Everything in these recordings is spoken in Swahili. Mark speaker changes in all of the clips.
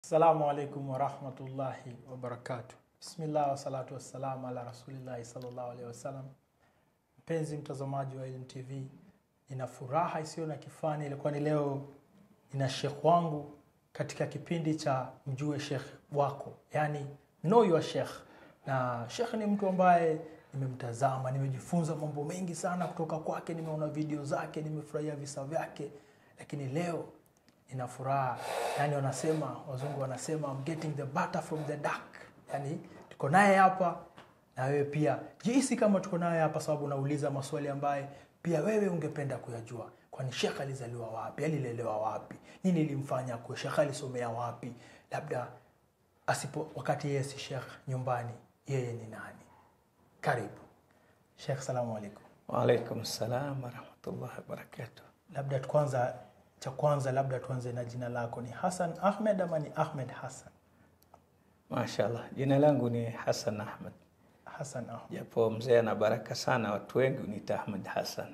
Speaker 1: Assalamu alaikum warahmatullahi wabarakatuh. Bismillah wassalatu wassalamu ala rasulillahi sallallahu alaihi wasallam. Mpenzi mtazamaji wa Ilm TV, nina furaha isiyo na kifani. Ilikuwa ni leo nina shekh wangu katika kipindi cha mjue shekh wako, yani know your sheikh. Na shekh ni mtu ambaye nimemtazama, nimejifunza mambo mengi sana kutoka kwake, nimeona video zake, nimefurahia visa vyake, lakini leo nina furaha yani, wanasema wazungu wanasema I'm getting the butter from the duck, yani tuko naye hapa na wewe pia jihisi kama tuko naye hapa, sababu unauliza maswali ambaye pia wewe ungependa kuyajua. Kwani shekh alizaliwa wapi? Alilelewa wapi? Nini ilimfanya kuwe shekh? Alisomea wapi? Labda asipo wakati yeye si shekh nyumbani, yeye ni nani? Karibu shekh, salamu alaikum.
Speaker 2: Waalaikum salam warahmatullahi wabarakatuh.
Speaker 1: Labda kwanza cha kwanza labda tuanze na jina lako, ni Hassan Ahmed ama ni Ahmed Hassan?
Speaker 2: Mashallah, jina langu ni Hassan Ahmed,
Speaker 1: Hassan Ahmed.
Speaker 2: japo mzee ana baraka sana, watu wengi uniita Ahmed Hassan.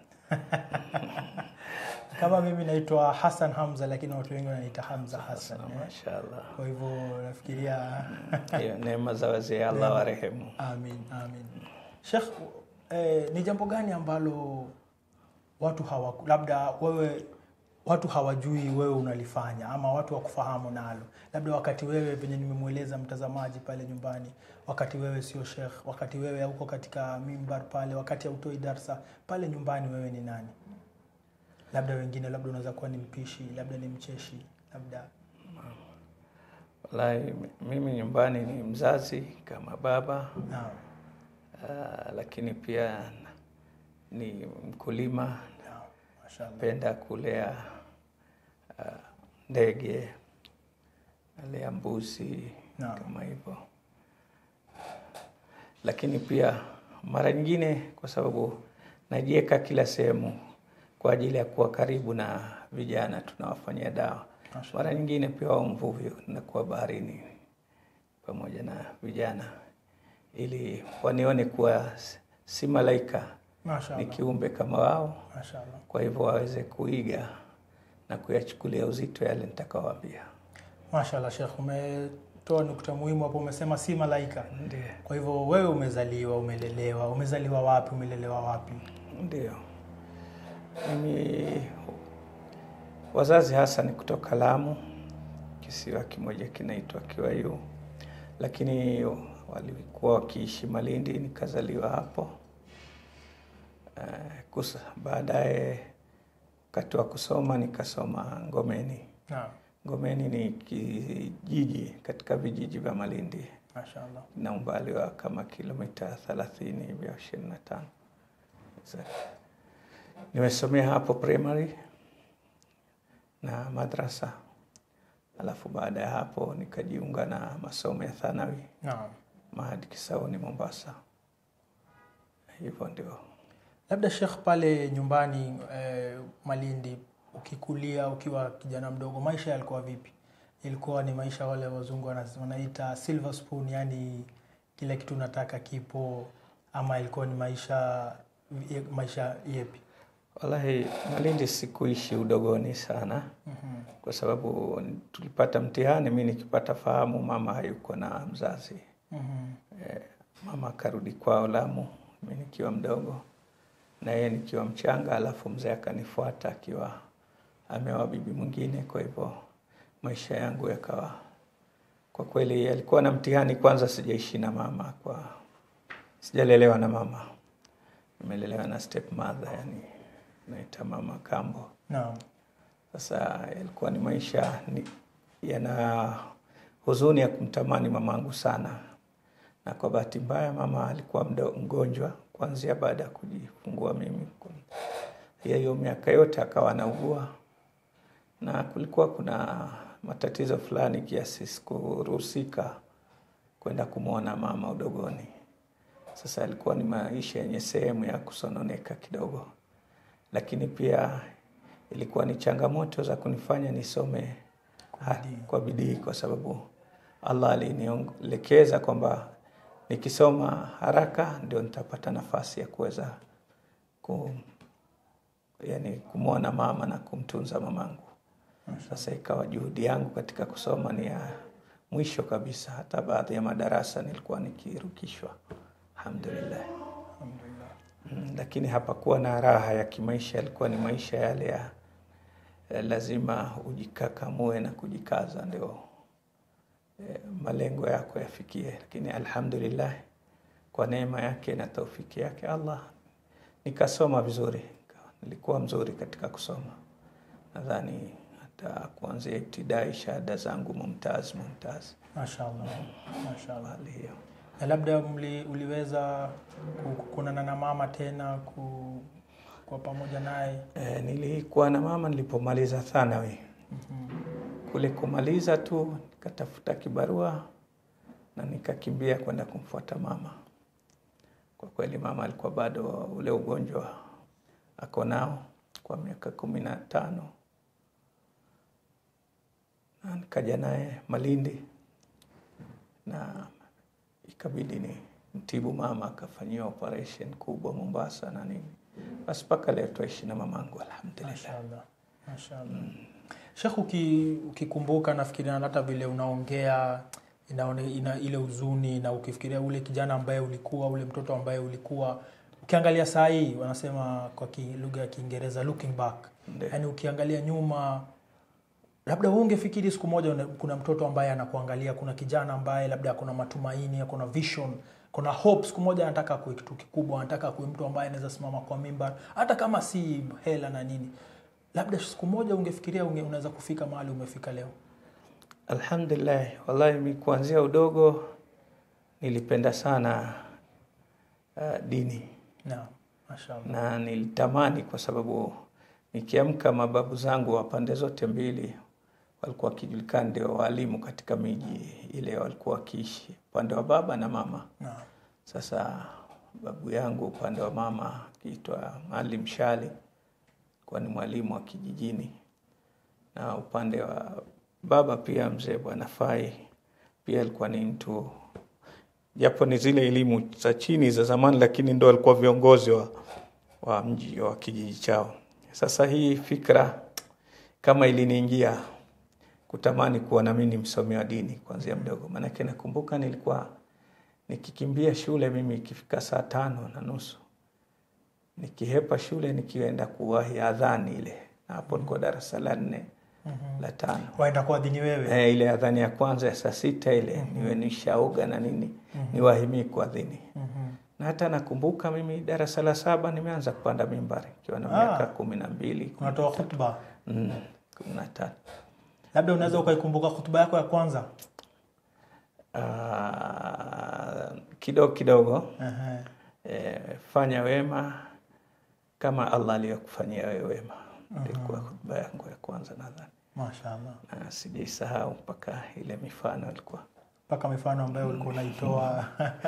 Speaker 1: Kama mimi naitwa Hassan Hamza, lakini watu wengi wananiita Hamza Hassan. eh.
Speaker 2: Mashallah,
Speaker 1: Kwa hivyo nafikiria
Speaker 2: hiyo neema za wazee, Allah warehemu.
Speaker 1: amin, amin. Sheikh, eh, ni jambo gani ambalo watu hawa labda wewe watu hawajui wewe unalifanya ama watu wakufahamu nalo, labda wakati wewe venye nimemweleza mtazamaji pale nyumbani, wakati wewe sio shekh, wakati wewe hauko katika mimbar pale, wakati hautoi darsa pale nyumbani, wewe ni nani? Labda wengine, labda unaweza kuwa ni mpishi, labda ni mcheshi, labda
Speaker 2: Wallahi, mimi nyumbani ni mzazi kama baba
Speaker 1: naam,
Speaker 2: ah, lakini pia ni mkulima,
Speaker 1: naam, mashallah,
Speaker 2: napenda kulea ah, ndege, nalea mbuzi
Speaker 1: Naam.
Speaker 2: kama hivyo, lakini pia mara nyingine, kwa sababu najiweka kila sehemu kwa ajili ya kuwa karibu na vijana, tunawafanyia dawa.
Speaker 1: Mashallah.
Speaker 2: Mara nyingine pia wa mvuvi, nakuwa baharini pamoja na vijana, ili wanione kuwa si malaika, ni
Speaker 1: mashallah,
Speaker 2: kiumbe kama wao
Speaker 1: mashallah.
Speaker 2: kwa hivyo waweze kuiga na kuyachukulia uzito yale nitakawaambia.
Speaker 1: Mashallah Sheikh, umetoa nukta muhimu hapo, umesema si malaika.
Speaker 2: Ndio,
Speaker 1: Kwa hivyo wewe umezaliwa, umelelewa, umezaliwa wapi, umelelewa wapi?
Speaker 2: ndio. Mimi wazazi hasa ni kutoka Lamu, kisiwa kimoja kinaitwa Kiwayu, lakini walikuwa wakiishi Malindi, nikazaliwa hapo. Eh, kus- Baadaye wakati wa kusoma nikasoma Ngomeni.
Speaker 1: Naam,
Speaker 2: Ngomeni ni kijiji katika vijiji vya Malindi
Speaker 1: mashallah.
Speaker 2: na umbali wa kama kilomita 30 hivi au 25. Sasa, Nimesomea hapo primary na madrasa, alafu baada ya hapo nikajiunga na masomo ya thanawi
Speaker 1: Naam,
Speaker 2: Mahadi Kisauni Mombasa. Hivyo ndio.
Speaker 1: labda Sheikh, pale nyumbani eh, Malindi, ukikulia ukiwa kijana mdogo, maisha yalikuwa vipi? Ilikuwa ni maisha wale wazungu wana- wanaita silver spoon, yani kila kitu unataka kipo, ama ilikuwa ni maisha maisha yepi?
Speaker 2: Wallahi Malindi sikuishi udogoni sana
Speaker 1: Mhm.
Speaker 2: kwa sababu tulipata mtihani, mi nikipata fahamu mama hayuko na mzazi
Speaker 1: Mhm.
Speaker 2: Eh, mama akarudi kwao Lamu, mi nikiwa mdogo na yeye nikiwa mchanga, alafu mzee akanifuata akiwa ameoa bibi mwingine. Kwa hivyo maisha yangu yakawa kwa kweli yalikuwa na mtihani. Kwanza sijaishi na mama, kwa sijalelewa na mama, nimelelewa na step mother, yani naita mama kambo.
Speaker 1: Naam,
Speaker 2: Sasa yalikuwa ni maisha ni, yana huzuni ya kumtamani mamangu sana, na kwa bahati mbaya mama alikuwa mdo, mgonjwa kuanzia baada ya kujifungua mimi. Hiyo hiyo miaka yote akawa anaugua, na kulikuwa kuna matatizo fulani kiasi sikuruhusika kwenda kumwona mama udogoni. Sasa alikuwa ni maisha yenye sehemu ya kusononeka kidogo, lakini pia ilikuwa ni changamoto za kunifanya nisome ha-
Speaker 1: bidii.
Speaker 2: kwa bidii, kwa sababu Allah alinielekeza kwamba nikisoma haraka ndio nitapata nafasi ya kuweza ku, yani kumwona mama na kumtunza mamangu. Sasa ikawa juhudi yangu katika kusoma ni ya mwisho kabisa. Hata baadhi ya madarasa nilikuwa nikirukishwa, alhamdulillah.
Speaker 1: Alhamdulillah.
Speaker 2: Mm, lakini hapakuwa na raha ya kimaisha, yalikuwa ni maisha yale ya ya lazima ujikakamue na kujikaza ndio eh, malengo yako yafikie. Lakini alhamdulillah, kwa neema yake na taufiki yake Allah nikasoma vizuri, nilikuwa mzuri katika kusoma. Nadhani hata kuanzia ibtidai shahada zangu mumtaz mumtaz,
Speaker 1: Mashaallah. Mashaallah.
Speaker 2: hali hiyo.
Speaker 1: Na labda mli, uliweza ku- kukunana na mama tena ku, kwa pamoja naye
Speaker 2: E, nilikuwa na mama nilipomaliza thanawi kule kumaliza tu nikatafuta kibarua na nikakimbia kwenda kumfuata mama. Kwa kweli mama alikuwa bado ule ugonjwa ako nao kwa miaka kumi na tano na nikaja naye Malindi na ikabidi ni mtibu mama, akafanyiwa operation kubwa Mombasa na nini. Basi mpaka leo twaishi na mamangu alhamdulillah.
Speaker 1: Mashaallah. Mashaallah. Sheikh, uki, ukikumbuka nafikiria hata vile unaongea inaone, ina ile huzuni na ukifikiria ule kijana ambaye ulikuwa ule mtoto ambaye ulikuwa ukiangalia saa hii wanasema kwa ki- lugha ya Kiingereza looking back,
Speaker 2: Ndio.
Speaker 1: yaani ukiangalia nyuma, labda wewe ungefikiri siku moja una- kuna mtoto ambaye anakuangalia, kuna kijana ambaye labda kuna matumaini, kuna vision, kuna hope, siku moja anataka kuwe kitu kikubwa, anataka kuwe mtu ambaye anaweza simama kwa mimbar, hata kama si hela na nini, labda siku moja ungefikiria unge, unaweza kufika mahali umefika leo.
Speaker 2: Alhamdulillah, wallahi mi kuanzia udogo nilipenda sana uh, dini
Speaker 1: Naam, mashaallah.
Speaker 2: na nilitamani, kwa sababu nikiamka, mababu zangu wa pande zote mbili walikuwa wakijulikana ndio walimu katika miji ile walikuwa wakiishi, upande wa baba na mama.
Speaker 1: Naam.
Speaker 2: Sasa babu yangu upande wa mama akiitwa Maalim Shali, kuwa ni mwalimu wa kijijini, na upande wa baba pia mzee Bwana Fai pia alikuwa ni mtu, japo ni zile elimu za chini za zamani, lakini ndo alikuwa viongozi wa, wa mji wa kijiji chao. Sasa hii fikra kama iliniingia kutamani kuwa nami ni msomi wa dini kuanzia mdogo, maanake nakumbuka nilikuwa nikikimbia shule mimi ikifika saa tano na nusu nikihepa shule nikienda kuwahi adhani ile, na hapo nilikuwa darasa la nne la tano
Speaker 1: Waenda kuadhini wewe.
Speaker 2: eh, ile adhani ya kwanza ya saa sita ile niwe nishaoga na nini niwahimii kuadhini
Speaker 1: Mhm.
Speaker 2: na hata nakumbuka mimi darasa la saba nimeanza kupanda mimbari ikiwa na
Speaker 1: Ah.
Speaker 2: miaka kumi na mbili
Speaker 1: Unatoa khutba.
Speaker 2: mm, kumi na tatu
Speaker 1: Labda unaweza ukaikumbuka khutba yako ya kwanza.
Speaker 2: Ah, kidogo kidogo
Speaker 1: Ehe.
Speaker 2: eh, fanya wema kama Allah aliyokufanyia wewe wema. Ilikuwa hotuba yangu ya kwanza nadhani,
Speaker 1: Mashaallah.
Speaker 2: na sijaisahau mpaka ile mifano ilikuwa
Speaker 1: Mpaka mifano ambayo ulikuwa unaitoa.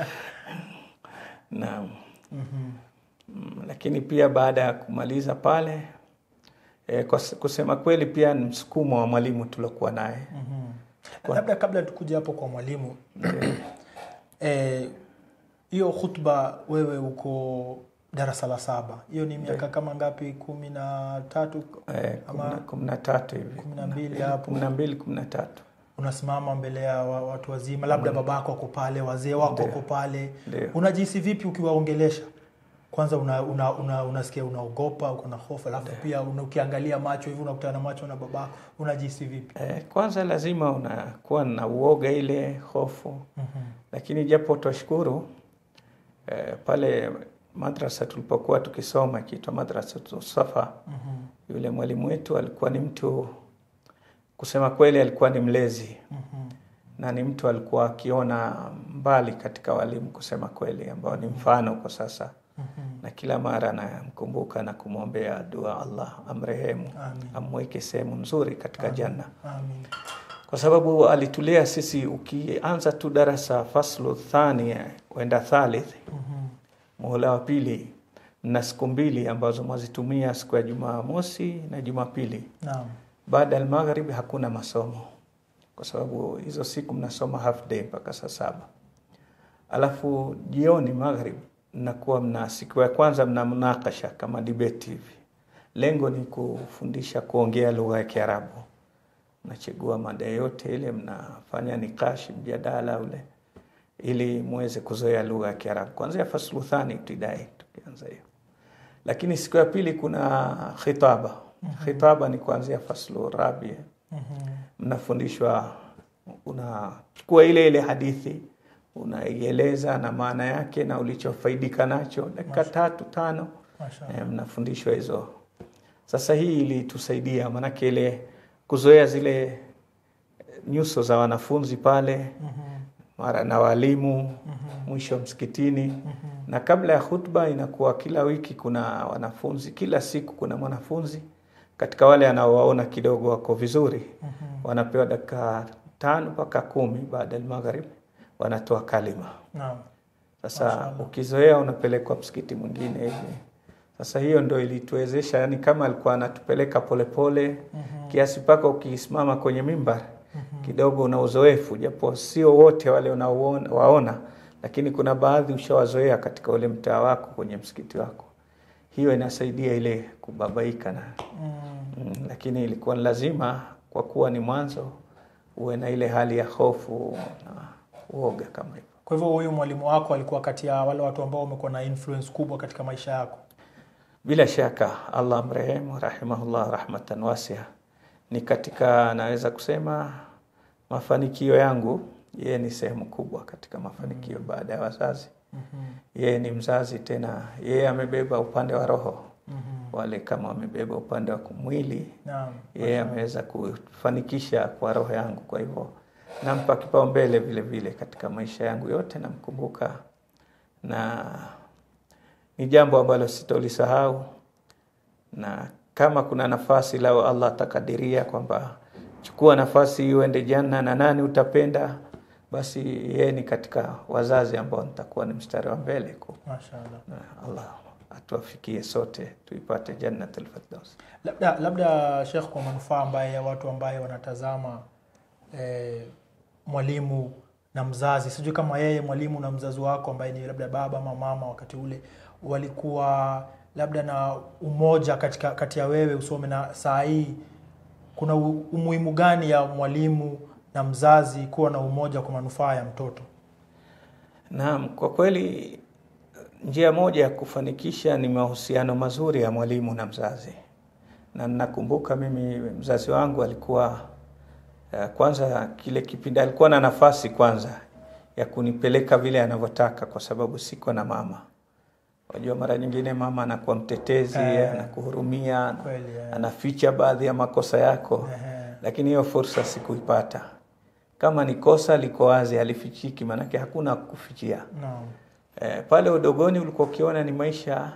Speaker 2: na
Speaker 1: Mhm.
Speaker 2: mm, lakini pia baada ya kumaliza pale eh, kwa s- kusema kweli pia ni msukumo wa mwalimu tuliokuwa naye
Speaker 1: Mhm. Labda kabla tukuja hapo kwa mwalimu eh, hiyo khutba wewe uko darasa la saba, hiyo ni miaka kama ngapi? kumi na tatu
Speaker 2: eh,
Speaker 1: Ama-
Speaker 2: kumi na- kumi na tatu hivi
Speaker 1: kumi na mbili hapo.
Speaker 2: kumi na mbili kumi na tatu
Speaker 1: unasimama mbele ya wa- watu wazima, labda babako ako pale, wazee wako
Speaker 2: Ndio.
Speaker 1: wako pale,
Speaker 2: Ndio.
Speaker 1: unajihisi vipi ukiwaongelesha? Kwanza una, una, una, unasikia unaogopa, uko na hofu, alafu pia una, ukiangalia macho hivi unakutana na macho na babako, unajihisi vipi?
Speaker 2: Eh, kwanza lazima unakuwa na uoga ile hofu
Speaker 1: Mhm.
Speaker 2: lakini japo twashukuru eh, pale madrasa tulipokuwa tukisoma ikiitwa madrasa Safa,
Speaker 1: Mhm.
Speaker 2: yule mwalimu wetu alikuwa ni mtu kusema kweli, alikuwa ni mlezi
Speaker 1: Mhm.
Speaker 2: na ni mtu alikuwa akiona mbali katika walimu, kusema kweli, ambao ni mfano kwa sasa,
Speaker 1: Mhm.
Speaker 2: na kila mara namkumbuka na kumwombea dua, Allah amrehemu,
Speaker 1: Amin.
Speaker 2: amweke sehemu nzuri katika janna
Speaker 1: Amin.
Speaker 2: kwa sababu alitulea sisi. Ukianza tu darasa faslu thani wenda thalith,
Speaker 1: Mhm.
Speaker 2: muhula wa pili, mna siku mbili ambazo mwazitumia siku ya Jumamosi na Jumapili.
Speaker 1: Naam.
Speaker 2: Baada ya magharibi hakuna masomo, kwa sababu hizo siku mnasoma half day mpaka saa saba. Alafu jioni magharibi mnakuwa mna siku ya kwanza mna mnakasha kama debate hivi. Lengo ni kufundisha kuongea lugha ya Kiarabu mnachagua mada yote ile, mnafanya nikashi, mjadala ule, ili muweze kuzoea lugha ya Kiarabu kuanzia faslu thani ibtidai, tukianza hiyo. Lakini siku ya pili kuna khitaba. Khitaba ni kuanzia faslu rabi, mnafundishwa, unachukua ile ile hadithi unaieleza na maana yake na ulichofaidika nacho, dakika tatu tano
Speaker 1: Mashallah.
Speaker 2: eh, mnafundishwa hizo. Sasa hii ilitusaidia, maanake ile kuzoea zile nyuso za wanafunzi pale
Speaker 1: Mhm.
Speaker 2: mara na walimu
Speaker 1: Mhm.
Speaker 2: mwisho msikitini
Speaker 1: Mhm.
Speaker 2: na kabla ya khutba inakuwa kila wiki kuna wanafunzi, kila siku kuna mwanafunzi katika wale anaowaona kidogo wako vizuri,
Speaker 1: Mhm.
Speaker 2: wanapewa dakika tano mpaka kumi baada ya magharib, wanatoa kalima.
Speaker 1: Naam.
Speaker 2: Sasa
Speaker 1: Mashallah.
Speaker 2: ukizoea unapelekwa msikiti mwingine hivi. Sasa hiyo ndo ilituwezesha, yani kama alikuwa anatupeleka polepole
Speaker 1: Mhm.
Speaker 2: kiasi mpaka ukisimama kwenye mimbar kidogo una uzoefu, japo sio wote wale unaowaona, lakini kuna baadhi ushawazoea katika ule mtaa wako kwenye msikiti wako. Hiyo inasaidia ile kubabaika na
Speaker 1: Mm.
Speaker 2: mm, lakini ilikuwa ni lazima kwa kuwa ni mwanzo uwe na ile hali ya hofu na uoga kama hivyo.
Speaker 1: Kwa hivyo huyu mwalimu wako alikuwa kati ya wale watu ambao wamekuwa na influence kubwa katika maisha yako.
Speaker 2: Bila shaka Allah mrehemu rahimahullah rahmatan wasia, ni katika naweza kusema mafanikio yangu. Yeye ni sehemu kubwa katika mafanikio baada ya wazazi.
Speaker 1: Mhm.
Speaker 2: Yeye ni mzazi tena, yeye amebeba upande wa roho,
Speaker 1: Mhm.
Speaker 2: wale kama wamebeba upande wa mwili,
Speaker 1: Naam.
Speaker 2: yeye ameweza kufanikisha kwa roho yangu. Kwa hivyo nampa kipaumbele vile vile katika maisha yangu yote, namkumbuka na ni jambo ambalo sitolisahau, na kama kuna nafasi lao Allah atakadiria kwamba chukua nafasi hii uende janna na nani utapenda, basi yeye ni katika wazazi ambao nitakuwa ni mstari wa mbele ku
Speaker 1: Mashallah.
Speaker 2: na Allah atuafikie sote tuipate jannatul firdaus.
Speaker 1: Labda labda Sheikh, kwa manufaa ambaye ya watu ambaye wanatazama eh, mwalimu na mzazi, sijui kama yeye mwalimu na mzazi wako ambaye ni labda baba ama mama wakati ule walikuwa labda na umoja katika kati ya wewe usome na saa hii, kuna u- umuhimu gani ya mwalimu na mzazi kuwa na umoja kwa manufaa ya mtoto?
Speaker 2: Naam, kwa kweli njia moja ya kufanikisha ni mahusiano mazuri ya mwalimu na mzazi, na nakumbuka mimi mzazi wangu alikuwa eh, kwanza, kile kipindi alikuwa na nafasi kwanza ya kunipeleka vile anavyotaka, kwa sababu siko na mama. Wajua, mara nyingine mama anakuwa mtetezi,
Speaker 1: Eh.
Speaker 2: anakuhurumia,
Speaker 1: Kweli, eh.
Speaker 2: anaficha baadhi ya makosa yako
Speaker 1: Ehe.
Speaker 2: lakini hiyo fursa sikuipata. Kama ni kosa liko wazi, halifichiki, maanake hakuna kufichia.
Speaker 1: Naam.
Speaker 2: E, pale udogoni ulikuwa ukiona ni maisha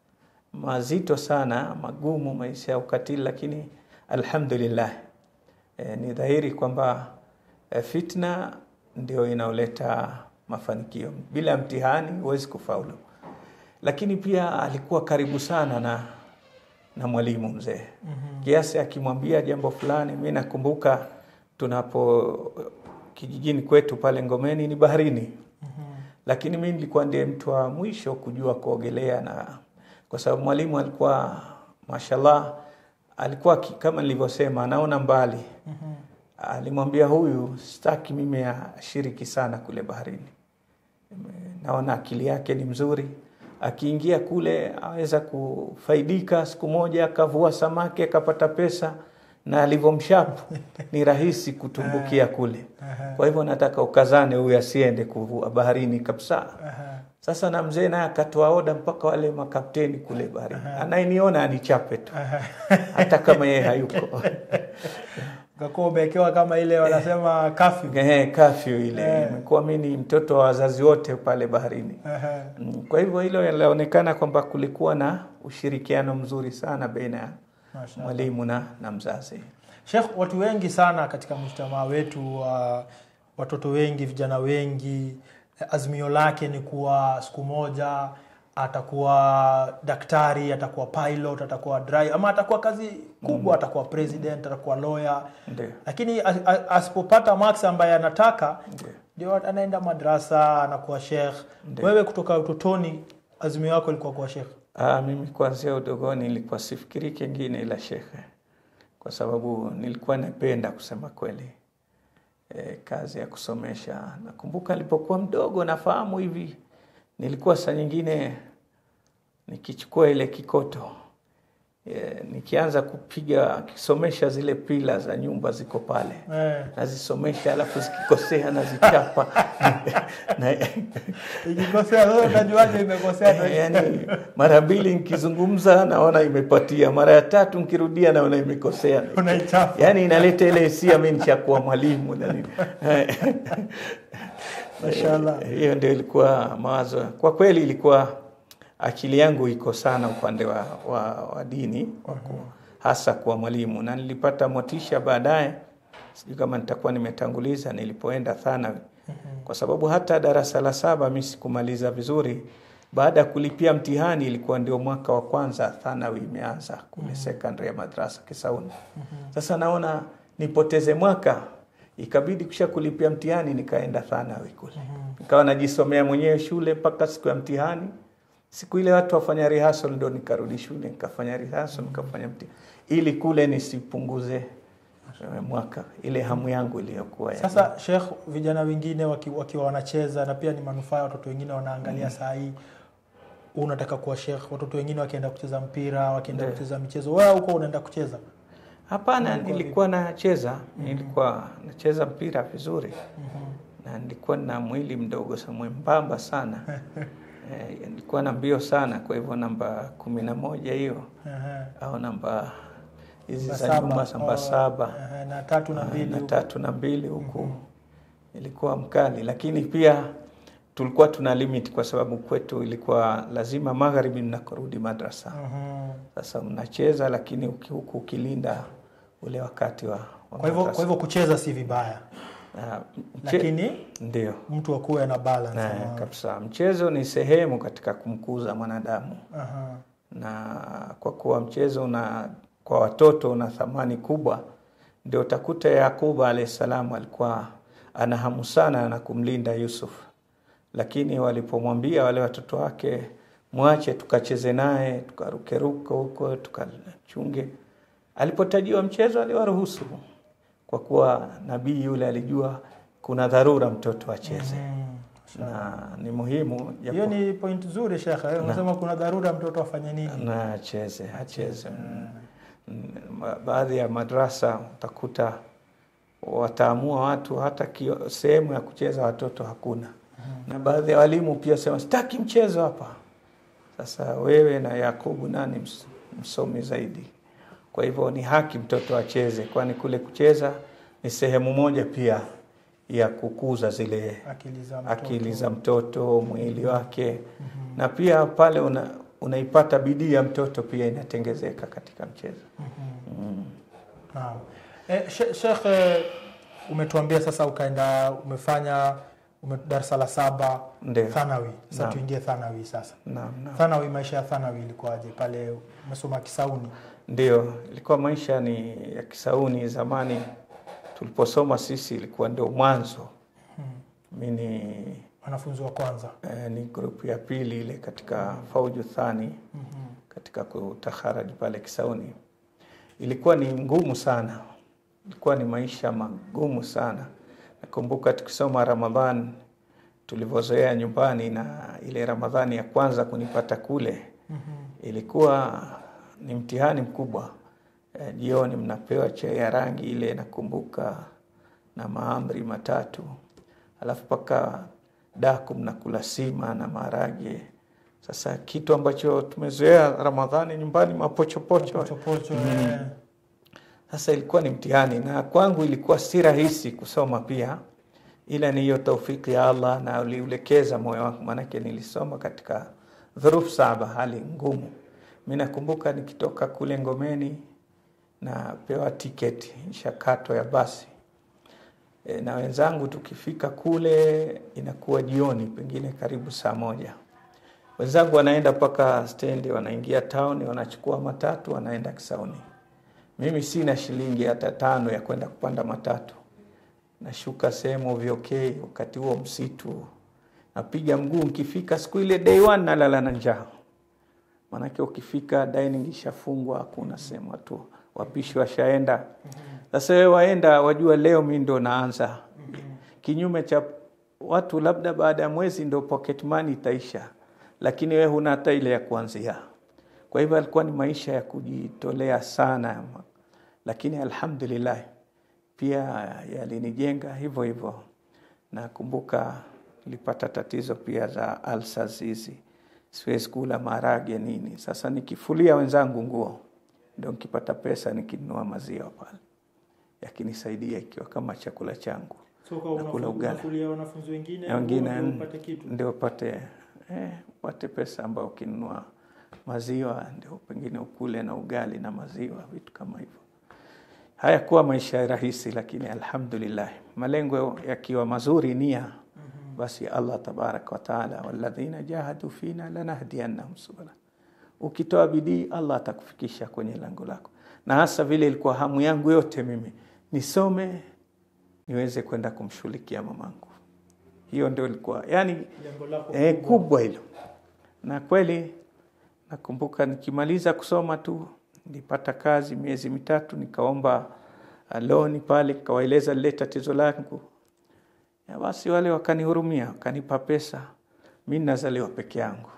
Speaker 2: mazito sana, magumu, maisha ya ukatili, lakini alhamdulillah e, ni dhahiri kwamba e, fitna ndio inaoleta mafanikio. Bila mtihani huwezi kufaulu. Lakini pia alikuwa karibu sana na na mwalimu mzee
Speaker 1: Mhm.
Speaker 2: kiasi akimwambia jambo fulani. Mi nakumbuka tunapo kijijini kwetu pale Ngomeni ni baharini,
Speaker 1: Mhm.
Speaker 2: lakini mi nilikuwa ndiye mtu wa mwisho kujua kuogelea, na kwa sababu mwalimu alikuwa mashallah, alikuwa ki- kama nilivyosema, anaona mbali.
Speaker 1: Mhm.
Speaker 2: Alimwambia huyu, sitaki mimi ashiriki sana kule baharini, naona akili yake ni mzuri, akiingia kule aweza kufaidika. Siku moja akavua samaki akapata pesa, na alivyomshapu ni rahisi kutumbukia kule.
Speaker 1: Ehe.
Speaker 2: Kwa hivyo nataka ukazane, huyu asiende kuvua baharini kabisa.
Speaker 1: Ehe.
Speaker 2: Sasa na mzee naye akatoa oda mpaka wale makapteni kule baharini, anayeniona anichape tu, hata kama yeye hayuko.
Speaker 1: Ukakuwa umewekewa kama ile wanasema kafyu.
Speaker 2: Ehe, kafyu ile
Speaker 1: Eh.
Speaker 2: imekuwa mi ni mtoto wa wazazi wote pale baharini.
Speaker 1: Ehe.
Speaker 2: Mm, Kwa hivyo hilo linaonekana kwamba kulikuwa na ushirikiano mzuri sana baina ya
Speaker 1: Mashallah.
Speaker 2: mwalimu na, na mzazi.
Speaker 1: Sheikh, watu wengi sana katika mjtamaa wetu wa watoto wengi, vijana wengi, azimio lake ni kuwa siku moja atakuwa daktari, atakuwa pilot, atakuwa driver, ama atakuwa kazi kubwa, atakuwa president, atakuwa lawyer,
Speaker 2: Ndio,
Speaker 1: lakini as- as- asipopata max ambaye anataka
Speaker 2: ndio.
Speaker 1: ndio anaenda madrasa, anakuwa sheikh.
Speaker 2: Ndio.
Speaker 1: Wewe kutoka utotoni azimio yako ilikuwa kuwa sheikh?
Speaker 2: Ah, mimi kuanzia udogoni nilikuwa sifikiri kingine ila shekhe, kwa kwa sababu nilikuwa napenda kusema kweli e, kazi ya kusomesha. Nakumbuka nilipokuwa mdogo, nafahamu hivi, nilikuwa saa nyingine nikichukua ile kikoto e, nikianza kupiga kisomesha zile pila za nyumba ziko pale
Speaker 1: Eh,
Speaker 2: nazisomesha, alafu zikikosea nazichapa na,
Speaker 1: ikikosea sasa utajuaje imekosea?
Speaker 2: yani mara mbili nikizungumza naona imepatia, mara ya tatu nikirudia naona imekosea.
Speaker 1: Unaichapa.
Speaker 2: Yani inaleta ile hisia mimi nishakuwa mwalimu na nini.
Speaker 1: Mashallah.
Speaker 2: Hiyo ndio ilikuwa mawazo. Kwa kweli ilikuwa akili yangu iko sana upande wa, wa, wa dini wa ku, hasa kuwa mwalimu, na nilipata motisha baadaye, sijui kama nitakuwa nimetanguliza, nilipoenda Thanawi kwa sababu hata darasa la saba mi sikumaliza vizuri. Baada ya kulipia mtihani, ilikuwa ndio mwaka wa kwanza Thanawi imeanza kule secondary ya madrasa Kisauni. Sasa naona nipoteze mwaka, ikabidi kisha kulipia mtihani, nikaenda Thanawi kule, nikawa najisomea mwenyewe shule mpaka siku ya mtihani. Siku ile watu wafanya rehearsal, ndo nikarudi shule nikafanya rehearsal, nikafanya mtihani ili kule nisipunguze eh, mwaka, ile hamu yangu iliyokuwa ya
Speaker 1: Sasa Sheikh, vijana wengine waki- wakiwa wanacheza na pia ni manufaa ya watoto wengine wanaangalia saa hii, unataka kuwa Sheikh, watoto wengine wakienda kucheza mpira, wakienda
Speaker 2: Ndio.
Speaker 1: kucheza michezo, wewe huko unaenda kucheza?
Speaker 2: Hapana,
Speaker 1: Ulikuwa
Speaker 2: nilikuwa nacheza, nilikuwa nacheza mpira vizuri na nilikuwa na mwili mdogo sa mwembamba sana eh, nilikuwa na mbio sana, kwa hivyo namba kumi na moja hiyo
Speaker 1: Ehe.
Speaker 2: au namba hizi
Speaker 1: Namba
Speaker 2: za
Speaker 1: saba,
Speaker 2: nyuma namba
Speaker 1: oh,
Speaker 2: saba
Speaker 1: ehe, na tatu na
Speaker 2: Ah,
Speaker 1: mbili
Speaker 2: na
Speaker 1: huko.
Speaker 2: tatu na mbili huku ilikuwa mkali, lakini pia tulikuwa tuna limit kwa sababu kwetu ilikuwa lazima magharibi mnakorudi madrasa
Speaker 1: Mhm.
Speaker 2: sasa mnacheza lakini uki- huku ukilinda ule wakati wa, wa
Speaker 1: Kwa hivyo
Speaker 2: madrasa.
Speaker 1: kwa hivyo kucheza si vibaya,
Speaker 2: Na mche-
Speaker 1: lakini
Speaker 2: ndio
Speaker 1: mtu akuwe na balance.
Speaker 2: na,
Speaker 1: ama-
Speaker 2: kabisa mchezo ni sehemu katika kumkuza mwanadamu
Speaker 1: Aha.
Speaker 2: na kwa kuwa mchezo una kwa watoto una thamani kubwa ndio utakuta Yakubu alayhi salam alikuwa ana hamu sana na kumlinda Yusuf lakini walipomwambia wale watoto wake mwache tukacheze naye tukarukeruka huko tukachunge alipotajiwa mchezo aliwaruhusu kwa kuwa nabii yule alijua kuna dharura mtoto acheze
Speaker 1: Mm.
Speaker 2: na ni muhimu japo-
Speaker 1: Hiyo ni point nzuri Sheikh. Eh, Unasema kuna dharura mtoto afanye nini?
Speaker 2: na acheze acheze. Mm. Mm, ba- Baadhi ya madrasa utakuta wataamua watu hata kio- sehemu ya kucheza watoto hakuna, na baadhi ya walimu pia sema sitaki mchezo hapa. Sasa wewe na Yakubu nani ms- msomi zaidi? Kwa hivyo ni haki mtoto acheze, kwani kule kucheza ni sehemu moja pia ya kukuza zile
Speaker 1: Akili za mtoto.
Speaker 2: akili za mtoto, mwili wake na pia pale una, unaipata bidii ya mtoto pia inatengezeka katika mchezo. Mm.
Speaker 1: Naam. Eh, She- Sheikh eh, umetuambia sasa ukaenda umefanya ume, darasa la saba
Speaker 2: Ndio.
Speaker 1: Thanawi. Sasa
Speaker 2: Naam.
Speaker 1: tuingie Thanawi sasa.
Speaker 2: Naam, naam.
Speaker 1: Thanawi, maisha ya Thanawi ilikuwaje pale? Umesoma Kisauni.
Speaker 2: Ndio, ilikuwa maisha ni ya Kisauni zamani tuliposoma sisi, ilikuwa ndio mwanzo. Mi ni
Speaker 1: Wanafunzi wa kwanza.
Speaker 2: eh, ni grupu ya pili ile katika Fauju Thani
Speaker 1: Mhm.
Speaker 2: katika kutaharaji pale Kisauni. Ilikuwa ni ngumu sana, ilikuwa ni maisha magumu sana. Nakumbuka tukisoma Ramadhan tulivyozoea nyumbani, na ile Ramadhani ya kwanza kunipata kule
Speaker 1: Mhm.
Speaker 2: ilikuwa ni mtihani mkubwa. Eh, Jioni mnapewa chai ya rangi ile, nakumbuka na maamri matatu, alafu mpaka daku mnakula sima na maharage. Sasa kitu ambacho tumezoea Ramadhani nyumbani, mapochopocho
Speaker 1: Pochopocho.
Speaker 2: Mm.
Speaker 1: eh.
Speaker 2: sasa ilikuwa ni mtihani, na kwangu ilikuwa si rahisi kusoma pia, ila ni hiyo taufiki ya Allah na uliulekeza moyo wangu, maanake nilisoma katika dhurufu saba, hali ngumu. Mi nakumbuka nikitoka kule Ngomeni napewa tiketi nshakato ya basi e, na wenzangu tukifika kule inakuwa jioni, pengine karibu saa moja. Wenzangu wanaenda mpaka stendi, wanaingia town, wanachukua matatu, wanaenda Kisauni. Mimi sina shilingi hata tano ya kwenda kupanda matatu. Nashuka sehemu vyokei, wakati huo msitu, napiga mguu. Nikifika siku ile day one nalala na njaa, maanake ukifika dining ishafungwa, hakuna sehemu watu wapishi washaenda. Sasa wewe waenda, wajua leo mi ndo naanza, kinyume cha watu labda baada ya mwezi ndo pocket money itaisha, lakini wewe huna hata ile ya kuanzia. Kwa hivyo alikuwa ni maisha ya kujitolea sana, lakini alhamdulillah pia yalinijenga hivyo hivyo. Nakumbuka nilipata tatizo pia za ulcers hizi, siwezi kula maharage nini. Sasa nikifulia wenzangu nguo ndo nikipata pesa nikinunua maziwa pale, yakinisaidia ikiwa kama chakula changu
Speaker 1: So kwa
Speaker 2: Nakula
Speaker 1: unafu-
Speaker 2: ugali.
Speaker 1: unafulia wanafunzi wengine
Speaker 2: na wengine
Speaker 1: ndio upate kitu.
Speaker 2: ndio upate eh, upate pesa ambayo ukinunua maziwa ndio pengine ukule na ugali na maziwa, vitu kama hivyo. Hayakuwa maisha rahisi, lakini alhamdulillah, malengo yakiwa mazuri, nia basi Allah tabaraka wa taala, walladhina jahadu fina lanahdiyannahum subula, ukitoa bidii Allah atakufikisha kwenye lango lako. Na hasa vile ilikuwa hamu yangu yote mimi nisome niweze kwenda kumshughulikia mamangu, hiyo ndio ilikuwa yani
Speaker 1: Lengo lako
Speaker 2: eh,
Speaker 1: kubwa.
Speaker 2: kubwa hilo. Na kweli nakumbuka nikimaliza kusoma tu nilipata kazi miezi mitatu, nikaomba uh, loni pale, nikawaeleza lile tatizo langu ya basi, wale wakanihurumia, wakanipa pesa. Mi nazaliwa peke yangu.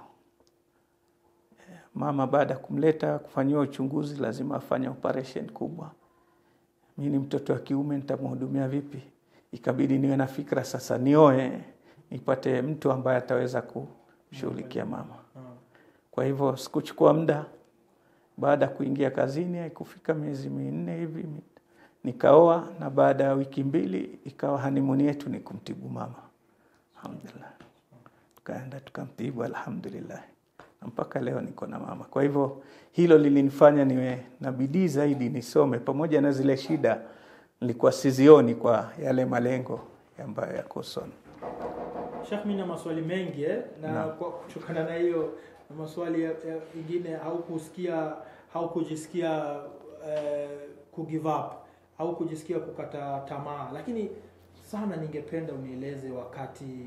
Speaker 2: Eh, Mama baada ya kumleta kufanyiwa uchunguzi, lazima afanye operation kubwa. Mi ni mtoto wa kiume, nitamhudumia vipi? Ikabidi niwe na fikra sasa, nioe nipate mtu ambaye ataweza kumshughulikia mama.
Speaker 1: Ah.
Speaker 2: Kwa hivyo sikuchukua muda, baada ya kuingia kazini, haikufika miezi minne hivi mi- nikaoa, na baada ya wiki mbili ikawa hanimuni yetu ni kumtibu mama. Alhamdulillah, tukaenda tukamtibu, alhamdulillah, na mpaka leo niko na mama. Kwa hivyo hilo lilinifanya niwe na bidii zaidi nisome, pamoja na zile shida nilikuwa sizioni kwa yale malengo ambayo yako usoni.
Speaker 1: Sheikh, mimi na maswali mengi eh, na
Speaker 2: Naam.
Speaker 1: kwa kutokana na hiyo na maswali ya- ya- ingine haukusikia haukujisikia eh, ku give up au kujisikia kukata tamaa, lakini sana ningependa unieleze wakati